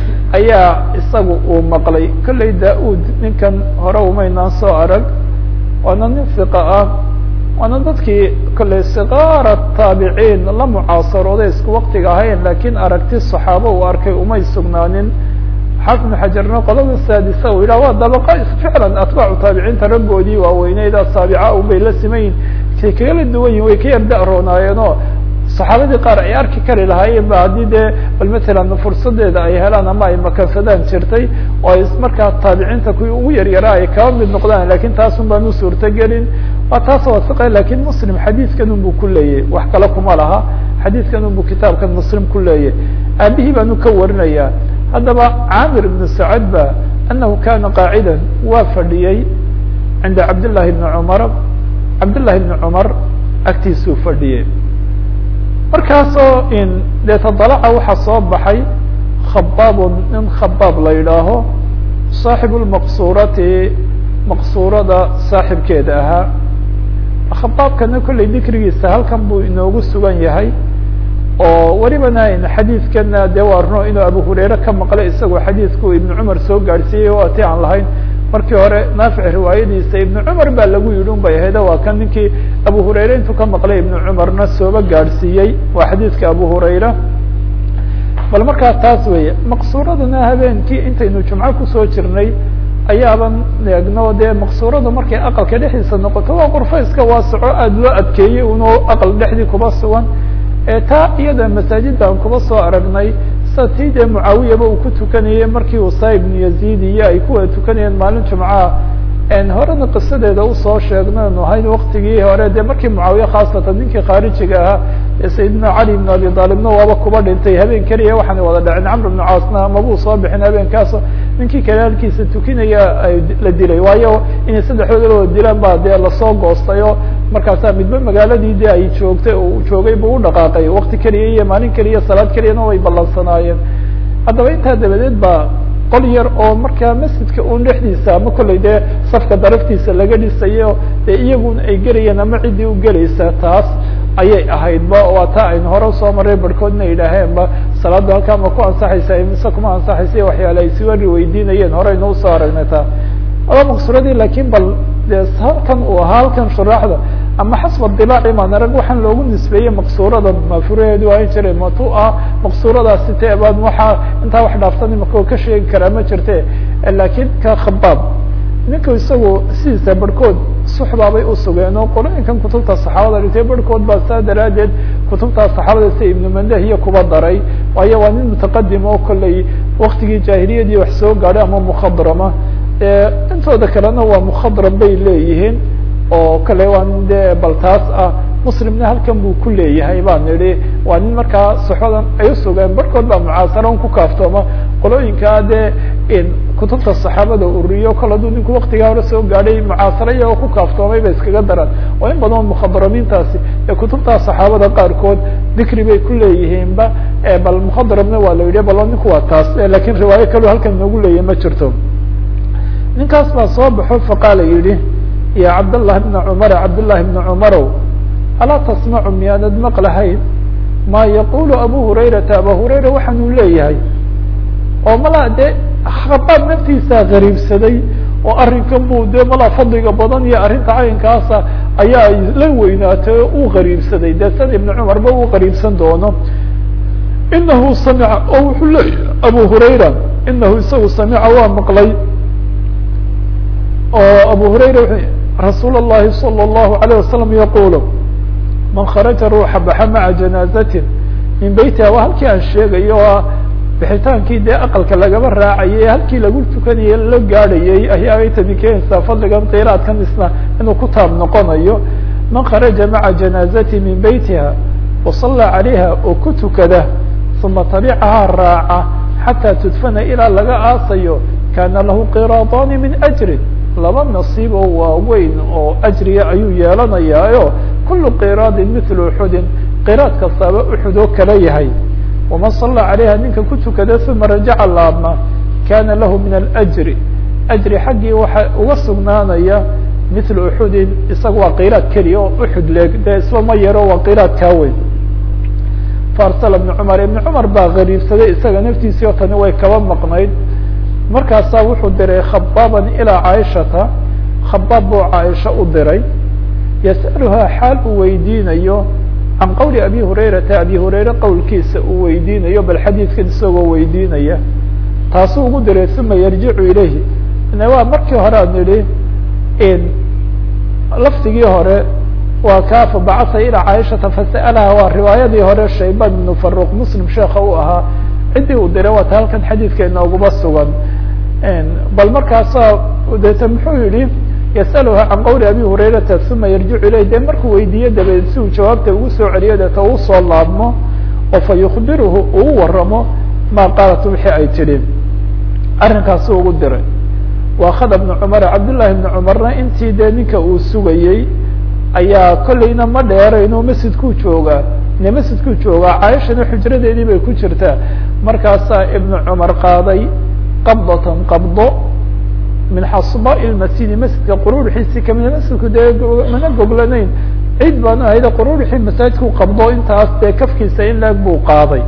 ayaa isagu uu maqlay kolley da-ud ninkan hore umaynaan soo arag waana nin fiqa ah waana dadkii kolley siqaara taabiciin la mucaasarooday isku waktiga ahayn lakiin aragti saxaabo uu arkay umay sugnaanin xaafid ibn xajarna qolada saadisa u yidhah waa dabaqa ficlan atbaacu taabiciinta raggoodii waaweyneyd asaabica un bay la simayin kay kagala duwan yihin way ka yar da-roonaayeenoo saxaabadii qaar ay arki kari lahaayeen ba haddii dee bal matalan fursadeeda ay helaan ama ay makansadaan jirtay oo ay markaa taabiciinta kuwii ugu yaryaraa ay kaba mid noqdaan lakin taasun baan u suurtagelin waa taas wasiqa lakin muslim xadiidkan un buu ku leeyahy wax kale kuma laha xadiidkan un buu kitaabkan muslim ku leeyahy aabihii baanu ka warinaya haddaba camir ibn sacad ba anahu kana qaacida waa fadhiyey cinda cabdillahi bni cumar cabdillahi bni cumar agtiisuu fadhiyey markaasoo in dee tadalaca waxaa soo baxay khabaabun nin khabaab la yidhaaho saaxibu lmaqsurati maqsurada saaxibkeeda ahaa khabaabkana kolley dikrigiisa halkan buu inoogu sugan yahay oo welibana xadiidkana dee waa runo inuu abu hurayre ka maqlay isagoo xadiidku ibnu cumar soo gaadhsiiyey oo ati aan lahayn markii hore naafic riwaayadiisa ibnu cumar baa lagu yidhi un bay ahayd waa kan ninkii abu hurayre intuu ka maqlay ibnu cumarna sooba gaadhsiiyey waa xadiidka abu hurayra bal markaa taas weeye maqsuuradana habeenkii intaynu jumco kusoo jirnay ayaaban eegno dee maqsuuradu markay aqalka dhexdiisa noqoto waa qurfo iska waasaco aada loo adkeeyey unoo aqal dhexdii kuba sugan taa iyada masaajida aan kuba soo aragnay sa tii dee mucaawiyaba uu ku tukanayey markii usaa ibnu yaziid iyo ay kuwada tukanayeen maalin jumcaha horena qisadeeda usoo sheegnaynu ahayn waktigii hore dee markii mucaawiye khaasatan ninkii khaarijiga ahaa ee sayidina cali ibn abi aalibna waaba kuba dhintay habeen keliya waxaana wada dhaceen camr ibnu caasna mabuu soo bixin habeenkaas ninkii kale halkiisa tukinaya la dilay waayo inay saddexdooda wada dilaan baa dee lasoo goostayo markaasaa midba magaaladii de ay joogtay oo joogay buu u dhaqaaqay wakti keliya iyo maalin keliya salaad keliyana way ballansanaayeen haddaba intaa dabadeed ba qol yar oo markaa masjidka un dhexdiisa ama kolley dee safka daraftiisa laga dhisayo dee iyaguna ay gelayeen ama ciddii u gelaysa taas ayay ahaydba waa taa aynu hore usoo maray barhkoodna yidhaaheenba salaadda halkaa ma ku ansaxaysa mise kuma ansaxaysa waxyaale ay siwari weydiinayeen horeynu usoo aragnay taa aba maqsuradii lakin bal dee halkan uu ahaa halkan shuraaxda ama xasba dilaaci maan arag waxaan loogu nisbeeyey maqsuurada mafuraheedu ahan jiray matu ah maqsuuradaasi te baan waxaa intaa wax dhaafsan imaka ka sheegi karaa ma jirte lakin ka khabaab ninka isagu sidiisa barhkood suxbaabay usugeen oo qolooyinkan kutubta saxaabada dhintay barhkood baa saa daraadeed kutubtaa saxaabada sida ibnu mandeh iyo kuba daray waayo waa nin mutaqadim oo kolley waktigii jaahiliyadii wax soo gaadhay ama mukhadrama intooda kalena waa mukhadram bay leeyihiin oo kale waa nin dee bal taas ah muslimna halkan buu ku leeyahay baan nidhi waa nin markaa saxodan ay usugeen barhkood baa mucaasaron ku kaaftooma qolooyinkaa dee kutubta saxaabada uriyo kol hadduu ninku waktigaa hore soo gaadhay mucaasaro iyagoo ku kaaftoomay bay iskaga daraan oo in badan mukhadramiintaasi ee kutubtaa saxaabada qaarkood dikri bay ku leeyihiinba bal mukhadrabna waa la yidhi balo ninku waa taas lakin riwaayo kaloo halkan noogu leeyahy ma jirto ninkaas baa soo baxo faqaala yidhi ya cabdالlahi bna cumar cabdالlahi bna cumarow alaa tasmacu miyaanad maqlahayn ma yaqulu abu hurayrata aba hurayra waxaanuu leeyahay oo malaa dee khabaab naftiisaa gariibsaday oo arrinkan buu dee malaa fadliga badan iyo arrinta caynkaasa ayaa la weynaatay oo uu gariibsaday dee sad ibna cumarba uu gariibsan doono inahu samica oo wuxuu leeyahay abu hurayra inahu isagu samica waa maqlay oo abu hurayra rasuul الlahi salى الlahu عalيه wasalam yaqulu man kharaja ruuxa baxa maca janaazatin min beytiha waa halkii aan sheegayo o bixitaankii dee aqalka lagaba raacayay halkii lagu tukanayay la gaadhayay ayaa tani keenaysaa fadligan qiraadkan isna inuu ku taab noqonayo man kharaja maca janaazati min beytiha wasallaa calayha oo ku tukada uma tabicahaa raaca xataa tudfana ilaa laga aasayo kaana lahu qiraadaani min ajrin laba nasiib oo waaweyn oo ajriga ayuu yeelanayaayo kulu qiraadin mithlu uxudin qiraad kastaaba uxud oo kala yahay waman sallaa calayha ninka ku tukada uma rajaca laabma kana lahu min alajri ajri xaggii waxa uga sugnaanaya mithlu uxudin isaga waa qiraad keliya oo uxud leeg dee isba ma yaro waa qiraad kaa weyn faarsala ibna cumar ibna cumar baa gariibsaday isaga naftiisii oo tani way kaba maqnayd markaasaa wuxuu diray khabaaban ilaa caaishata khabaab buu caaisha u diray yas'aluhaa xaal uu weydiinayo can qowli abi hurayrata abi hurayre qowlkiisa uu weydiinayo bal xadiidkan isagoo weydiinaya taasuu ugu diray uma yarjicu ilayhi waa markii hore aan nidhi lafdigii hore waa kaa fabacasa ilaa caaishata fasa'alaha waa riwaayadii hore shayban ibnu faruq muslim sheeka u ahaa ciddii uu diray waa ta halkan xadiidka inooguma sugan bal markaasa deeta muxuu yihi yas'aluha can qowli abi hurayrata uma yarjicu ilayh dee markuu weydiiyo dabadeed si uu jawaabta ugu soo celiyo deeta uu soo laabmo oo fa yukbiruhu uu waramo maa qaalat wixii ay tidhi arrinkaasuu ugu diray waakhada bna cumar cabdullahi bna cumarna intii dee ninka uu sugayey ayaa kolleyna ma dheerayno masjidkuu joogaa ne masjidkuu joogaa caaishana xujradeedii bay ku jirtaa markaasaa ibnu cumar qaaday qabdatan qabdo min xasba masjidi masjidka quruurxiisi kamida masjidku dee mana goglanayn ciid baanu ahayde quruurxii masaajidku qabdo intaas dee kafkiisa in laeg buu qaaday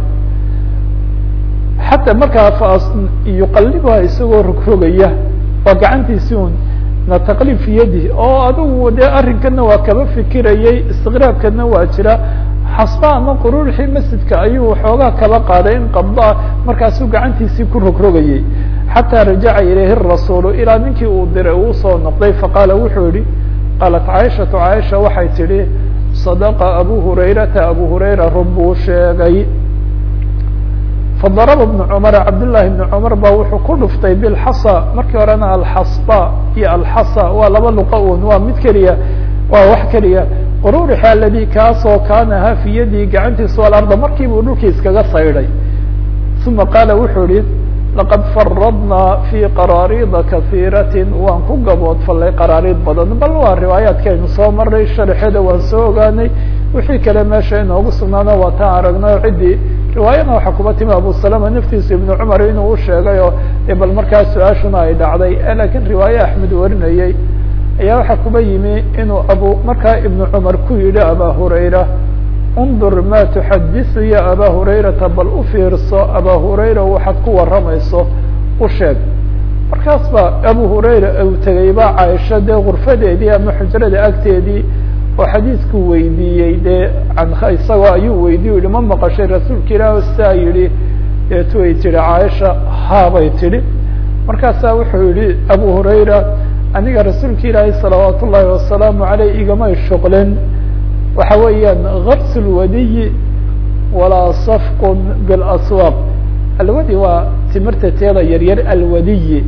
xataa markaa yuqalibuha isagoo rogrogaya waa gacantiisi un na taqlib fi yadi oo adigu dee arrinkana waa kaba fikirayay istiqraabkana waa jira xasba ama quruurxii masjidka ayuu waxoogaa kaba qaaday in qabdoa markaasuu gacantiisii ku rogrogayay xataa rajaca ilayhi rasuulu ilaa ninkii uu diray uu soo noqday faqaala wuxuu yihi qaalat caaishatu caaisha waxay tidhi sadaqa abu hurayrata abu hurayra run buu sheegay fadaraba bnu cumar cabdullahi bni cumar baa wuxuu ku dhuftay bilxasa markii horena alxasba iyo alxasa waa laba luqa un waa mid keliya waa wax keliya quruurixi aladi kaasoo kaana ha fi yadii gacantiisu alarda markii buu dhulkii iskaga saydhay uma qaala wuxuu yihi laqad faradnaa fi qaraarida kasiirati waan ku gaboodfalay qaraariid badan bal waa riwaayaadkaynu soo maray sharxeeda waan soo ogaanay wixii kale meesha inoogu sugnaana waa taan aragnay ciddii riwaayana waxaa kuba timi abu salama naftiisa ibnu cumar inuu u sheegay oo bal markaa su-aashuna ay dhacday lakiin riwaaye axmed warinayey ayaa waxaa kuba yimi inuu abu markaa ibnu cumar ku yidhi aba hurayra undur ma tuxadisu ya aba hurayrata bal u fiirso aba hurayra waxaad ku waramayso u sheeg markaas ba abu hurayra uu tegay ba caaisha dee gurfadeedii ama xujrada agteedii oo xadiidku weydiiyey dee isagoo ayuu weydiye yihi ma maqashay rasuulka ilaah saa yihi deetu ay tihi caaisha haabay tidhi markaasaa wuxuu yihi abu hurayra aniga rasuulka ilaahi salawaat ullaahi wasalaamu aleyh igamay shuqlin waxa weeyaan gars lwadiyi walaa safqun bilaswaaq alwadi waa timirta teeda yaryar alwadiyi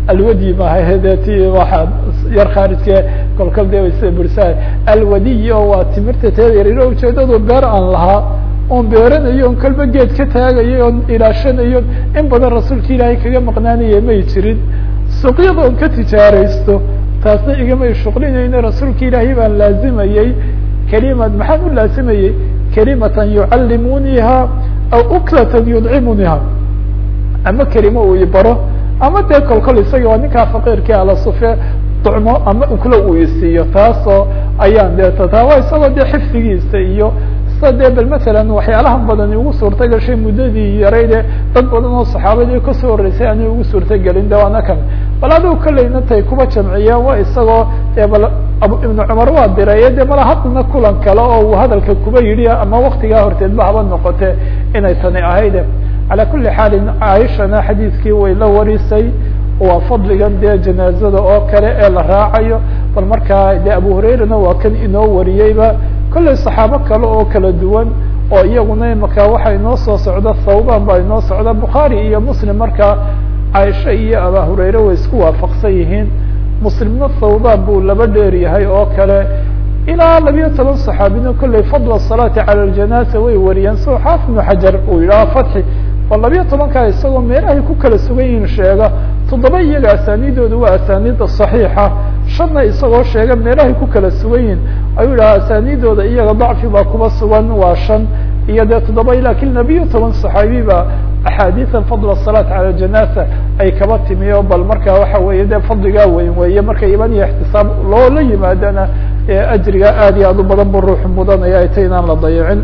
alwadi maaha de ti waxaa yar khaarijke kolkol de waysa bursaa alwadiy oo waa timirta teeda yaryar ujeedadu beer aan lahaa oon beeranayo on kolba geed ka taagayo oon ilaashanayo in badan rasuulka ilaahay kaga maqnaanaya may jirin suuqyada on ka tijaaraysto taasna igamay shuqlinayno rasuulka ilaahay baan laazimayey kelimad maxaan u laazimayey kelimatan yucallimuniha aw uklatan yudcimuniha ama kelimo uu ibaro ama dee kolkol isaga waa ninkaa faqiirkii ala sufe ducmo ama uklo uu isiiyo taasoo ayaan dee tataaba isagoo dee xifdigiisa iyo sa dee bal matalan waxyaalahan badani ugu suurta gashay muddadii yarayde dad badan oo saxaabadii kasoo horreysay aanay ugu suurtagelin de waana kan bal adigu kolleyna tay kuba jamciyeen waa isagoo dee bal ibnu cumar waa diraye de mala haddana kulan kale oo uu hadalka kuba yidhi ama waktigaa horteedba haba noqote inay tani ahayde calى kuli xaalin caaishana xadiidkii way la warisay waa fadligan dee janaazada oo kale ee la raacayo bal markaa de abu hurairana waa kan inoo wariyeyba kollay saxaabo kale oo kala duwan oo iyaguna imaka waxa inoo soo socda thawban baa inoo socda bukhaari iyo muslim markaa caaisha iyo aba hurayre way isku waafaqsan yihiin muslimna thawban buu laba dheer yahay oo kale ilaa labiyo toban saxaabina kollay fadla salaati cala ljanaasa way wariyeen soo xaafid ibnu xajar uu yidhaha fatxi oo labiyo tobankaa isagoo meelahay ku kala sugan yihiin sheega toddoba iyaga asaaniidooda waa asaaniida صaxiixa shanna isagoo sheega meelahay ku kala sugan yihiin ayuu yidhaha asaaniidooda iyaga dacfi baa kuba sugan waa shan iyo dee toddoba lakin labiyo toban صaxaabi ba axaadiian fadl الصalaaة calى janaasa ay kaba timi o bal marka waxa weeye de fadligaa weyn weeye marka iman iyo ixtisaab loola yimaadana ajriga aad iyo aad u badan bu ruuxu mudanaya ay ta inaan la dayicin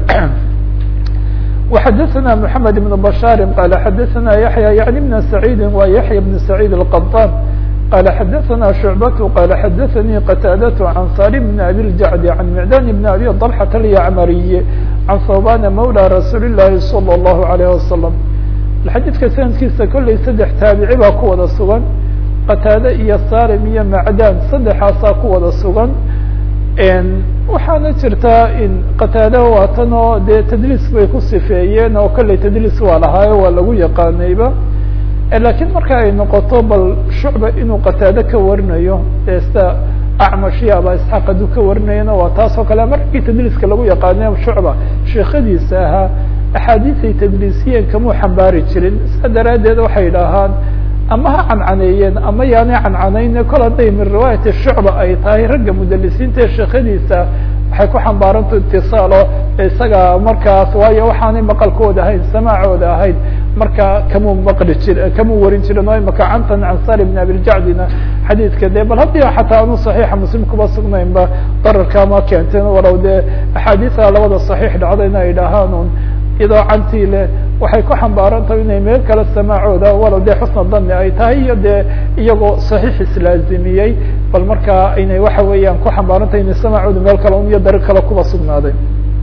وxadثna محamed بن بشhاr qال xadثna yaحyى yعnي بن سعيidi wa yaحyى بن سعيid القطاn qال xadثna شhuعبة qال xadثnي qتاadة عن saلم بن أbي الجعد عن معdان بن أbي طلحة اليعmري عن ثوبان mولى رasuuل اللahi صلى الله عليه وسلم xadيidka sanadkiisa kollay saddex taabici baa ku wada sugan qataade iyo salim iyo macdan saddexaasaa ku wada sugan waxaana jirtaa in qataada waatan oo dee tadliis bay ku sifeeyeen oo kollay tadliis waa lahaayo waa lagu yaqaanayba lakiin marka ay noqoto bal shucba inuu qataado ka warinayo dee sida acmashiya aba isxaaq hadduu ka warinayana waa taas oo kale markii tadliiska lagu yaqaanayo shucba sheekadiisa ahaa axaadiisay tadliisiyeen kamuu xambaari jirin saa daraaddeed waxay idhaahaan ama ha cancaneeyeen ama yaanay cancanayne kol hadday min riwaayati shucba ay tahay ragga mudalisiinta ee sheekadiisa waxay ku xambaaranta itisaalo isaga markaas waayo waxaanay maqalkooda ahayn samaacooda ahayd marka kamuu maqli jir kamuu warin jirin oo imaka cantan can sali bn abiljacdina xadiidka de bal haddii xataa anu saxiixa muslim kuba sugnaynba dararka ma keenteen walow dee axaadiisa labada saxiix dhacdayna ay dhahaan un iyadoo cantii leh waxay ku xambaarantahay inay meel kale samaacooda walow dee xusna dani ay tahay iyo dee iyagoo saxiix islaazimiyey bal markaa inay waxa weeyaan ku xambaarantahay inay samaacooda meel kale un iyo dariiq kale kuba sugnaaday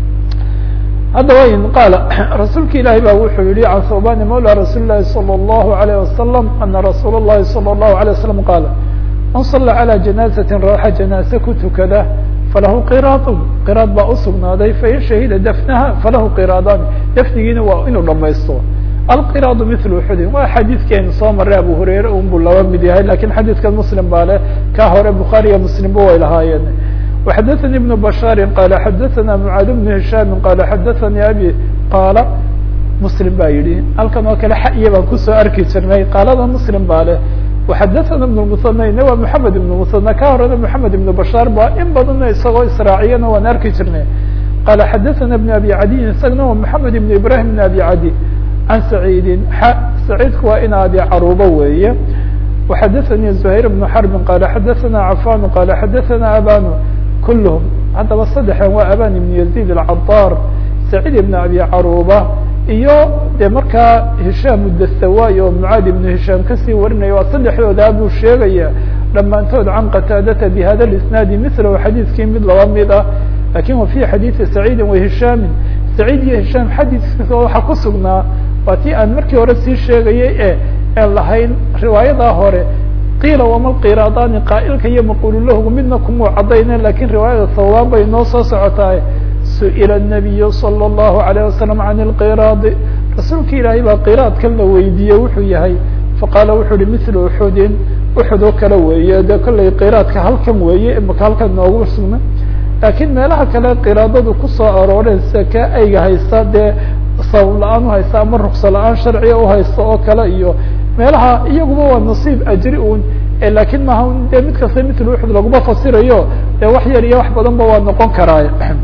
haddaba in qaala rasuulka ilaahi ba wuxuu yihi can thawbani mawla rasuuli lahi salى الlahu عalيه wasalam ana rasuul الlahi salى الlahu عalيه wasalam qaala man sala calى janaaزati rooxa janaase ku tukada falahu qiraadun qiraad baa usugnaaday fain shahida dafnaha falahu qiraadani dafnigiina waa inuu dhamaysto alqiraadu mil uxudin waa xadiidkeenu soo maray abu hurayre un buu laba mid yahay lakin xadiidkan muslim baa leh ka hore bukhaariya muslimba way lahaayeen وxadثnي بن بشhاr qال xadثna معاad بن هiشhام qال xadثnي abي qاala mslim ba yihi halkan oo kale xaya baan kusoo arki jirnay qaalada mslim baa leh وxadثna بن المثنيna waa محamed بن مثنى ka horena محamed بن بشhاr ba in badana isagoo israaciyana waan arki jirnay qال xadثna بن أbي عadي isagna waa محamed بن ibrahim بن أbي عadي عan سعيidi سعيidku waa in abi caruubo weeye وxadثnي زهير بن حرب qال xadثna عفان qال xadثna abاn kulhm haddaba saddexdan waa aban ibn yazid alcadaar saciid ibn abi caruba iyo dee markaa hishaam udasawaay oo mucaad ibnu hishaam kasii warinaya waa saddexdoodaa buu sheegaya dhammaantood can qataadata bihada isnaadi milahu xadiidkii mid laba mid ah lakin wa fi xadiidi saciidi wa hishaamin saciid iyo hishaam xadiiskiisa waxaa ku sugnaa waa tii aan markii hore sii sheegayay e aan lahayn riwaayadaa hore qiila wama qiraadaani qaa'ilka iyo maqululahu midna kumuu cadayne lakin riwaayada thawbaan bay noo soo socotaay su'ila الnabiyu salى الlahu عalيه wasalam can اlqiraadi rasuulka ilaahay baa qiraadkan la weydiiyey wuxuu yahay faqaala wuxuu uhi mil uxudin uxud oo kale weeye de kollay qiraadka halkan weeye imaka halkan noogu sugna laakiin meelaha kale qiraadadu kusoo arooreen sida ka ayga haysta dee sabab la-aan uhaysta ama rukso la-aan sharciga uhaysta oo kale iyo meelaha iyaguba waa nasiib ajri un lakin maha de mid kasta mitl uxud laguma fasirayo de wax yar iyo wax badan ba waa noqon karaay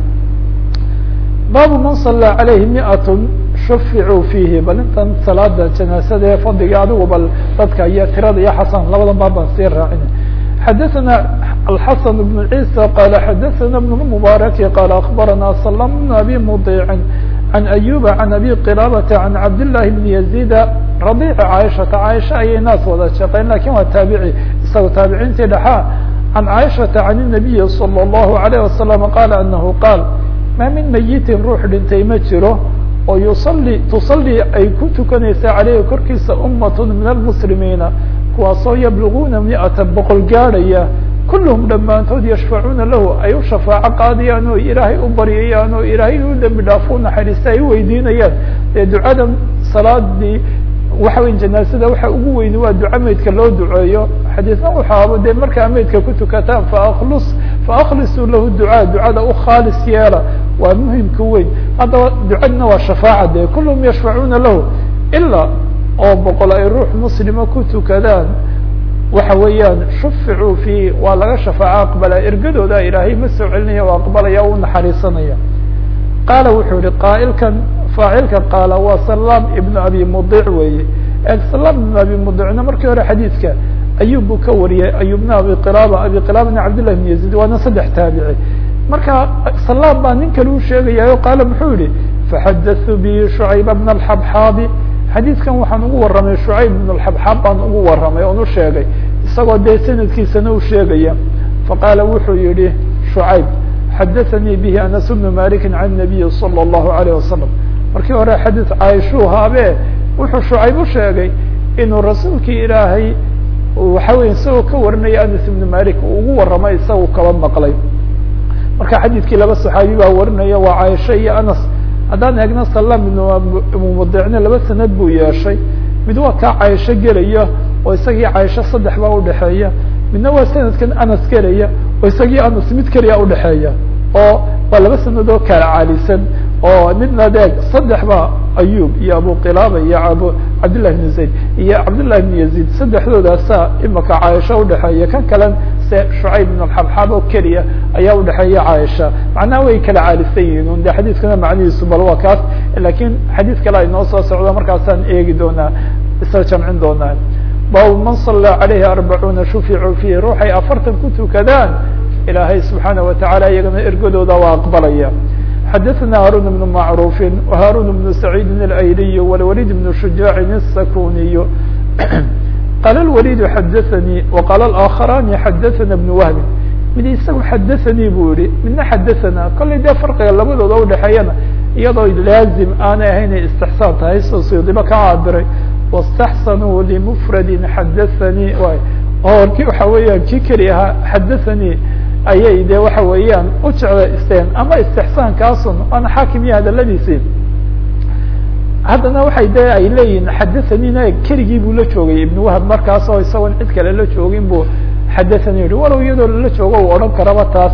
baabu man sallaa calayhi miatun shuficuu fiihi bal intan salaada janaasada ee fadliga adigu bal dadka iyo tirada iyo xasan labada baab baan sii raacina xadaثana alxasan بn ciisa qala xadaثana بn mubaaraki qala akbarana salam bn abi mudiicin can ayuba can abi qilabata can cabdillahi bn yaziida radiici caaishata caaisha ayay naas wada shaqeyn lakin waa taabici isaga taabiciintii dhexaa can caaishata can الnabiyi salى الlahu عalيه wasalam qala anahu qaal ma min mayitin ruux dhintay ma jiro oo yusali tusalii ay ku tukanaysa caleyhi korkiisa umat min almuslimiina kuwaasoo yabluguuna miata boqol gaadhaya kulluhum dhammaantood yashfacuuna lahu ay u shafaaco qaadayaan oo ilaahay u baryayaan oo ilaahay u dembi dhaafo u naxariista ay u weydiinayaan dee ducada salaadii waxa weya janaasada waxa ugu weyni waa duca meydka loo duceeyo xadiisna waxaaba dee markaa meydka ku tukataan faakhlus faaklisuu lahu ducaa ducada u khaalis yeela waa muhimka weyn haddaba ducadna waa shafaaca de kulluhum yashfacuuna lahu ilaa oo boqol ay ruux muslima ku tukadaan waxa weeyaan shuficuu fi waa laga shafaaco aqbala ergadooda ilaahay ma soo celinaya o aqbalaya o u naxariisanaya qaala wuxuu yihi qaa'ilkan faacilka qaala waa salaam ibnu abi mudic weeye salaam ibnu abi mudicna markii hore xadiidka ayub buu ka wariyay ayubna abi qilaaba abi qilaabana cabdillahi bn yaziid waana saddex taabici marka salaam baa nin kale u sheegayayo qaala muxuu yihi faxadaثuu bi shucayba bna alxabxaabi xadiidkan waxaan ugu warramay shucayb bn alxabxaab baan ugu warramay oon u sheegay isagoo dee sanadkiisana u sheegaya faqaala wuxuu yihi shucayb xadaثanii bihi anas bnu maliki can nabiyi salى الlahu عalيه wasalam markii hore xadiid caaishuu haabe wuxuu shucayb u sheegay inuu rasuulkii ilaahay waxa weya isagoo ka warinaya anas ibnu malik uu ugu warramay isagu kaba maqlay marka xadiidkii laba saxaabi baa warinaya waa caaisha iyo anas haddaan eegno salam ibnu mudicne laba sanad buu yeeshay mid waa kaa caaisho gelaya oo isagii caaisho saddex baa udhexeeya midna waa sanadkan anas gelaya oo isagii anas mid keliya udhexeeya oo waa laba sanad oo kala caalisan oo midna deeg saddex ba ayub iyo abu qilaaba iyo abu cabdillahi bn zayd iyo cabdillahi bn yaziid saddexdoodaasa imaka caaisha udhexeeya kan kalen se shucayb ibn alxabxaab oo keliya ayaa udhexeeya caaisha macnaha way kala caalisan yihiin un de xadiidkana macnihiisu bal waa kaas lakin xadiid kale ay noo soo socdo markaasaan eegi doonaa isla jamcin doonaa bab man sallaa calayhi arbacuuna shuficuu fiihi ruuxay afartan ku tukadaan ilaahay subxaana watacaala iyagana ergadooda waa aqbalaya xadaثna haarun بن macruuf وhaarun بن سacيidi اlayliy wاlwalid بن shujaaci الsakuniy qala اlwalid xadaثanii وqala اlآkharani xadaثana بن wahbi mid isagu xadaثanii buu yihi midna xadaثana kollay dee farqiga labadooda udhexeeyana iyadoo laazim aanay ahaynay istixsaan tahay soo sidiba ka caabiray واstaxsanuu limfradi xadaثanii orki waxa weeyaan kii keli ahaa xadaثanii ayay de waxa weeyaan u jeclaysteen ama istixsaankaasun waana xaakim iyo hadaladiisii haddana waxay de ay leeyihin xadahanina keligii buu la joogay ibn wahab markaas oo isagoon cid kale la joogin buu xadathani yihi walow iyadoo lala joogo u odhan karaba taas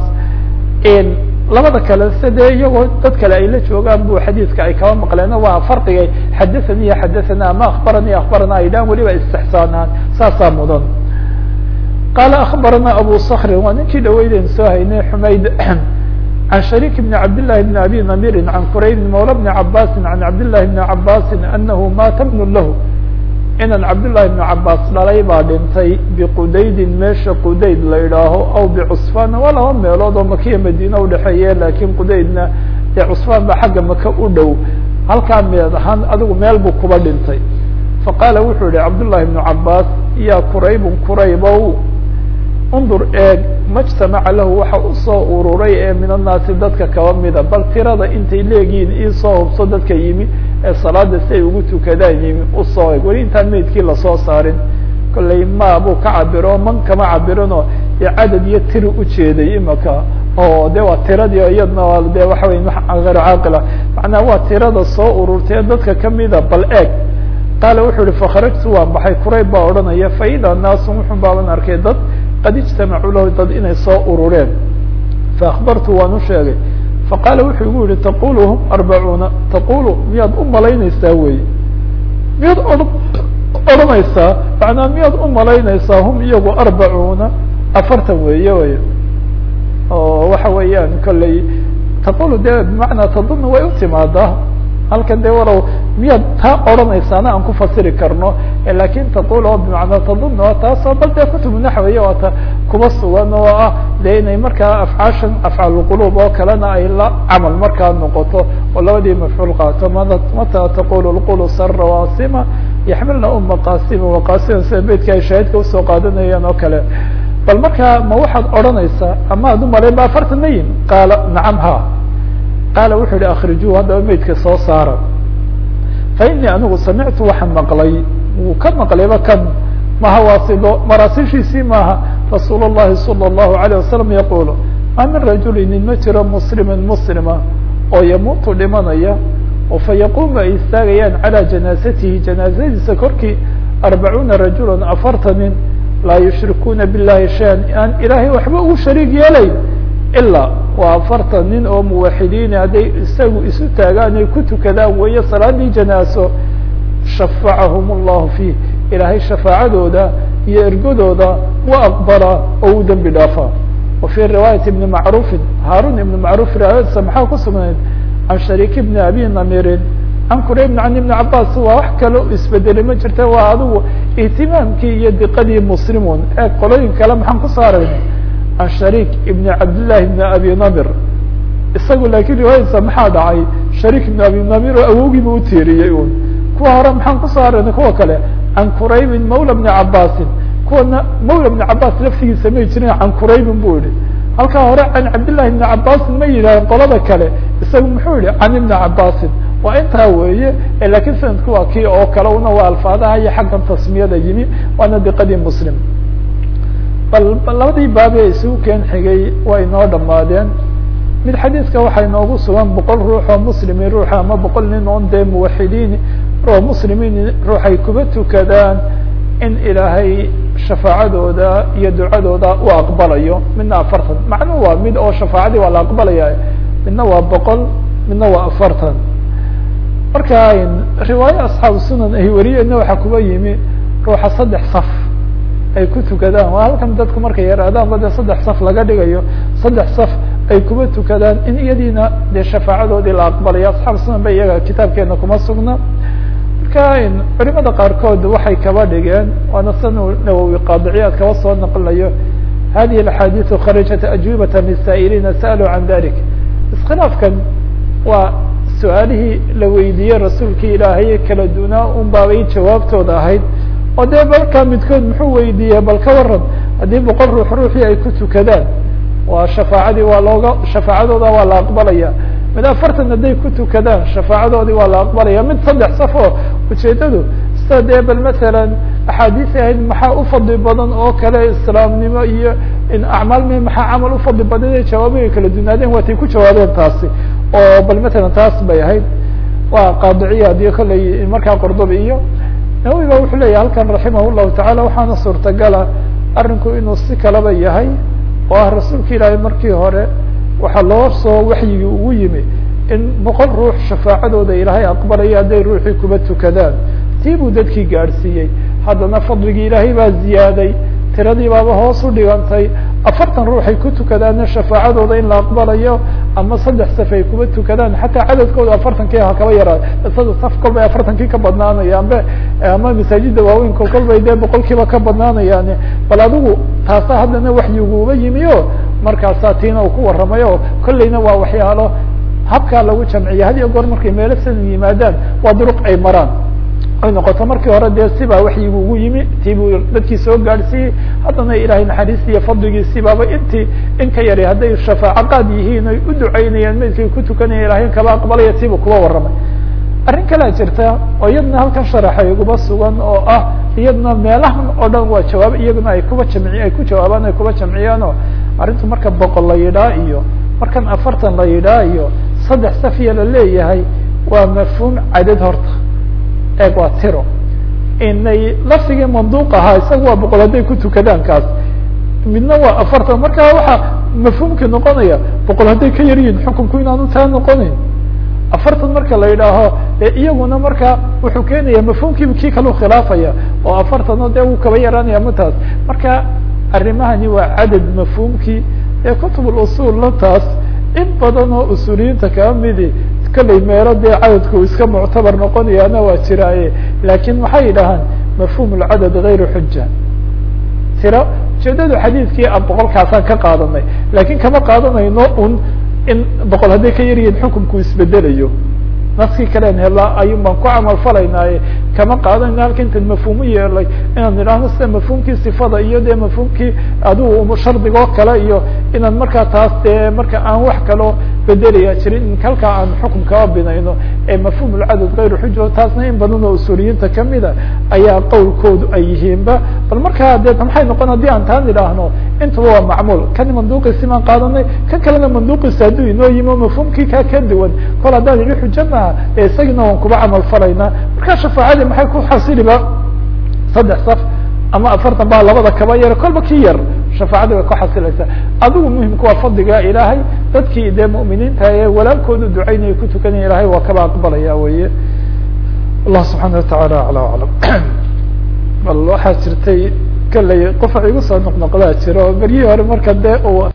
labada kale se dee iyagoo dad kale ay la joogaan bu xadiidka ay kaba maqleen waa farqigay xadathani iyo xadathana ama akbarani akbarana ay dhahan weliba istixsaanaan saasaa mudan qala akbarana abu skri waa ninkii dhaweyden soo haynay xumayd can shariik bn cabdillahi bn abi namirin can qurayb mawla bni cabaasin can cabdillahi bni cabaasin anahu maata bnu lahu inan cabdillahi bni cabaas dhalay baa dhintay biqudaydin meesha qudayd la idhaaho aw bicusfaan waa laba meelood oo makiya madiina udhexeeye lakin qudaydna dee cusfaan ba xagga maka u dhow halkaa meed ahaan adigu meel buu kuba dhintay faqaala wuxuu yihi cabdullahi bnu cabaas ya quraybun quraybow undur eeg majtamaca lahu waxa usoo ururay ee min annaasi dadka kaba mida bal tirada intay leegihiin iisoo hubso dadka yimi ee salaada si ay ugu tukadaan yimi usoo eeg weli intaan meydkii lasoo saarin kollay ma buu ka cabiro man kama cabirinoo dee cadad iyo tiri ujeeday imaka oo de waa tiradii iyadna de waxa wey hayr caaqila macnaha waa tirada soo ururtay dadka kamida bal eeg qaala wuxuu yihi fakharajtu waan baxay kurayb baa odhanaya faida naasun wuxun baaban arkay dad qad ijtamacuu lahu dad inay soo urureen faakbartu waan u sheegay faqaala wuxuu igu yihi taqulu hum arbacuuna taqulu miyaad u malaynaysaa wey miyaad o odhanaysaa macnaa miyaad u malaynaysaa hum iyagu arbacuuna afartan weeye wey oo waxa weeyaan kolley taqulu de bimacnaa tadun way u timaadaa halkan de walow miyaad taa odhanaysaana aan ku fasiri karno lakin taqul oo bimacnaa tadun oo taasoo bal dee kutubu naxwiye oo ta kuba sugan oo ah de inay markaa afcaashan afcaalqulub oo kalena ay la camal markaa noqoto oo labadii mafcuul qaato mata taqul lqulu sara wasima yaxmilna uma qasima waqasima sida beydka ay shaahidka usoo qaadanayaan oo kale bal markaa ma waxaad odhanaysaa ama ad umalayn ba afartan mayin qaala nacam ha qaala wuxuu yihi akrijuu haddaba meydka soo saara fa inii anigu samictu waxaan maqlay wuu ka maqlayba kan maha waasido maraasishiisii maaha rasuul الlahi salى الlahu عalيه wasalam yaqulu ma min rajuli nin ma jiro muslimin muslima oo yamuutu dhimanaya oo fa yaqumu ay istaagayaan calى janaazatihi janaazadiisa korkii arbacuuna rajula afartanin laa yushrikuuna biاllahi shayan aan ilaahay waxba ugu shariig yeelayn ilaa waa afartan nin oo muwaxidiin hadday isagu isu taagaan ay ku tukadaan weeye salaadii janaaso shafacahum اllahu fiih ilaahay shafaacadooda iyo ergodooda wa aqbala oo u dembi dhaafaa wa fii riwaayati ibni macruufin haarun ibni macruuf riwaayadiisa maxaa ku sugnayd can shariik ibni abi namirin can quraybn can ibni cabaas waa wax kale isbedelay ma jirta waa adigu ihtimaamkii iyo diqadii muslimun ee qolooyin kale maxaan ku saarayna can shariik ibni cabdillahi ibni abi namir isagu laakiin riwaayadiisa maxaa dhacay shariik ibni abi namir oo awoogiiba u tiiriyey un kuwa hore maxaan ku saarayna kuwa kale can quraybin mawla bni cabaasin kuwana mawla bni cabaas laftigiisa may jirin can quraybin bu yihi halkaa hore can cabdillahi ibni cabaasin ma yidhaaheen qolada kale isagu muxuu yihi can ibni cabaasin waa intaa weeye lakiin sanadku waa kii oo kale una waa alfaadaha iyo xaggan tasmiyada yimi waana diqadii muslim bal labadii baabe isugu keen xigay way inoo dhamaadeen mid xadiiska waxaa inoogu sugan boqol ruux oo muslimi ruuxa ama boqol nin oon dee muwaxidiin oo muslimiin ruuxay kuba tukadaan in ilaahay shafaacadooda iyo ducadooda u aqbalayo midna afartan macnuhu waa mid oo shafaacadii waa la aqbalaya midna waa boqol midna waa afartan marka riwaaye asxaabu sunan ay wariyeenna waxaa kuba yimi ruuxa saddex saf ay ku tukadaan waa halkan dadku markay yaraadaan ba dee saddex saf laga dhigayo saddex saf ay kuba tukadaan in iyadiina dee shafaacadoodii la aqbalayo asxaabu sunan ba iyaga kitaabkeena kuma sugna marka culimada qaarkood waxay kaba dhigeen waana san nawowi qaadiciyaad kaba soo naqlinayo hadihi axaadiiu kharajat ajwibata lisaa'iliina sa'aluu can dalik iskhilaafkan waa su-aalihii la weydiiyey rasuulkii ilaahay kala dunaa un baabay jawaabtooda ahayd oo dee balkaa midkood muxuu weydiiyey bal ka waran haddii boqol ruux ruuxii ay ku tukadaan waa shafaacadii waa looga shafaacadooda waa la aqbalaya mid afartan hadday ku tukadaan shafaacadoodii waa la aqbalaya mid saddex saf oo ujeedadu sida dee bal masalan axaadiis ahayd maxaa ufadli badan oo kale islaamnimo iyo in acmaal mi maxaa camal ufadli badan ee jawaabihay kala dunaadeen waatay ku jawaabeen taasi oo bal matalan taas bay ahayd waa qaadiciyaad iyo kolley markaa qordobi iyo nawowi ba wuxuu leeyahy halkan raximah llahu tacala waxaana suurtagala arrinku inuu si kalaba yahay oo ah rasuulka ilaahay markii hore waxaa loo soo waxyigii ugu yimi in boqol ruux shafaacadooda ilaahay aqbalaya hadday ruuxii kuba tukadaan tii buu dadkii gaadhsiiyey haddana fadligii ilaahay baa ziyaaday tiradii baaba hoos u dhigantay afartan ruuxay ku tukadaanna shafaacadooda in la aqbalayo ama saddex saf ay kuba tukadaan xataa cadadkooda afartankii ha kaba yaraa sada saf kol bay afartankii ka badnaanayaan be ama masaajida waaweynka kol bay dee boqolkiiba ka badnaanayaan bal adigu taasa haddana waxyiguuba yimi o markaasaa tiina uu ku warramay o kolleyna waa waxyaalo habkaa lagu jamciya had iyo goor markay meelo sanan yimaadaan waa duruq ay maraan ay noqoto markii hore dee sibaa waxyigu ugu yimi tii buu dadkii soo gaadhsiiyey haddana ilaahay naxariistii iyo fadligiisii baaba intii in ka yari hadday shafaaco qaad yihiin ay u ducaynayaan meydkay ku tukanaya ilahay kaba aqbalaya tiibuu kuba warramay arrin kalea jirta oo iyadna halkan sharaxay uguba sugan oo ah iyadna meelahan oo dhan waa jawaab iyaguna ay kuba jamci ay ku jawaabaan ay kuba jamciyaan oo arrintu marka boqol la yidhaa iyo markan afartan la yidhaa iyo saddex safiya la leeyahay waa mafhuum cadad horta eeg waa tiro inay lafdigii manduuq ahaa isaga waa boqol hadday ku tukadaan kaas midna waa afartan marka waxaa mafhuumkii noqonaya boqol hadday ka yar yihin xukunku inaanu taa noqonayn afartan marka la yidhaaho iyaguna marka wuxuu keenaya mafhuumkiiba kii kalau khilaafaya oo afartan o dee wuu kaba yaraanaya mataas marka arrimahani waa cadad mafhuumkii ee kutub usuulla taas in badan oo usuuliyiinta kaa midi kollay meelo dee cadadku iska muctabar noqonayaana waa jiraaye laakiin maxay yidhahaan mafhuum lcadad gayru xuja tiro ujeedadu xadiidkii a boqolkaasaan ka qaadanay laakiin kama qaadanayno un in boqol hadday ka yaryihiin xukunku isbedelayo naskii kalen helaa ayun baan ku camal falaynaaye kama qaadanayno halka intan mafhuumu yeelay inaan idhaahno sida mafhuumkii sifada iyo dee mafhuumkii adigu shardigoo kale iyo inaan markaa taas dee marka aan wax kaloo bedelaya jirin in halkaa aan xukum kaba binayno ee mafhuum lcadad gayru xuja taasna in badan oo usuuliyiinta kamida ayaa qowlkoodu ay yihiinba bal markaa de maxay noqon haddii aan taan idhaahno intaba waa macmuul kan manduuqiisi baan qaadanay kan kalena manduuqiisa hadduu inoo yimo mafhuumkii kaa ka duwan kol haddaan idhi xujo maha ee isagina waan kuba camal falaynaa markaa shafaacadii maxay ku xasiliba saddex saf ama afartan baa labada kaba yar kolba ki yar shafaacadii way ku xasilaysaa adigu muhimku waa fadliga ilaahay dadkii dee mu'miniinta ee walaalkoodu ducaynaya ku tukanaya ilahay waa kaba aqbalaya weye allah subxaana watacaala acla aclam bal waxaa jirtay kaley qofa igu soo noqnoqdaa jira oo beryihii hore marka dee uu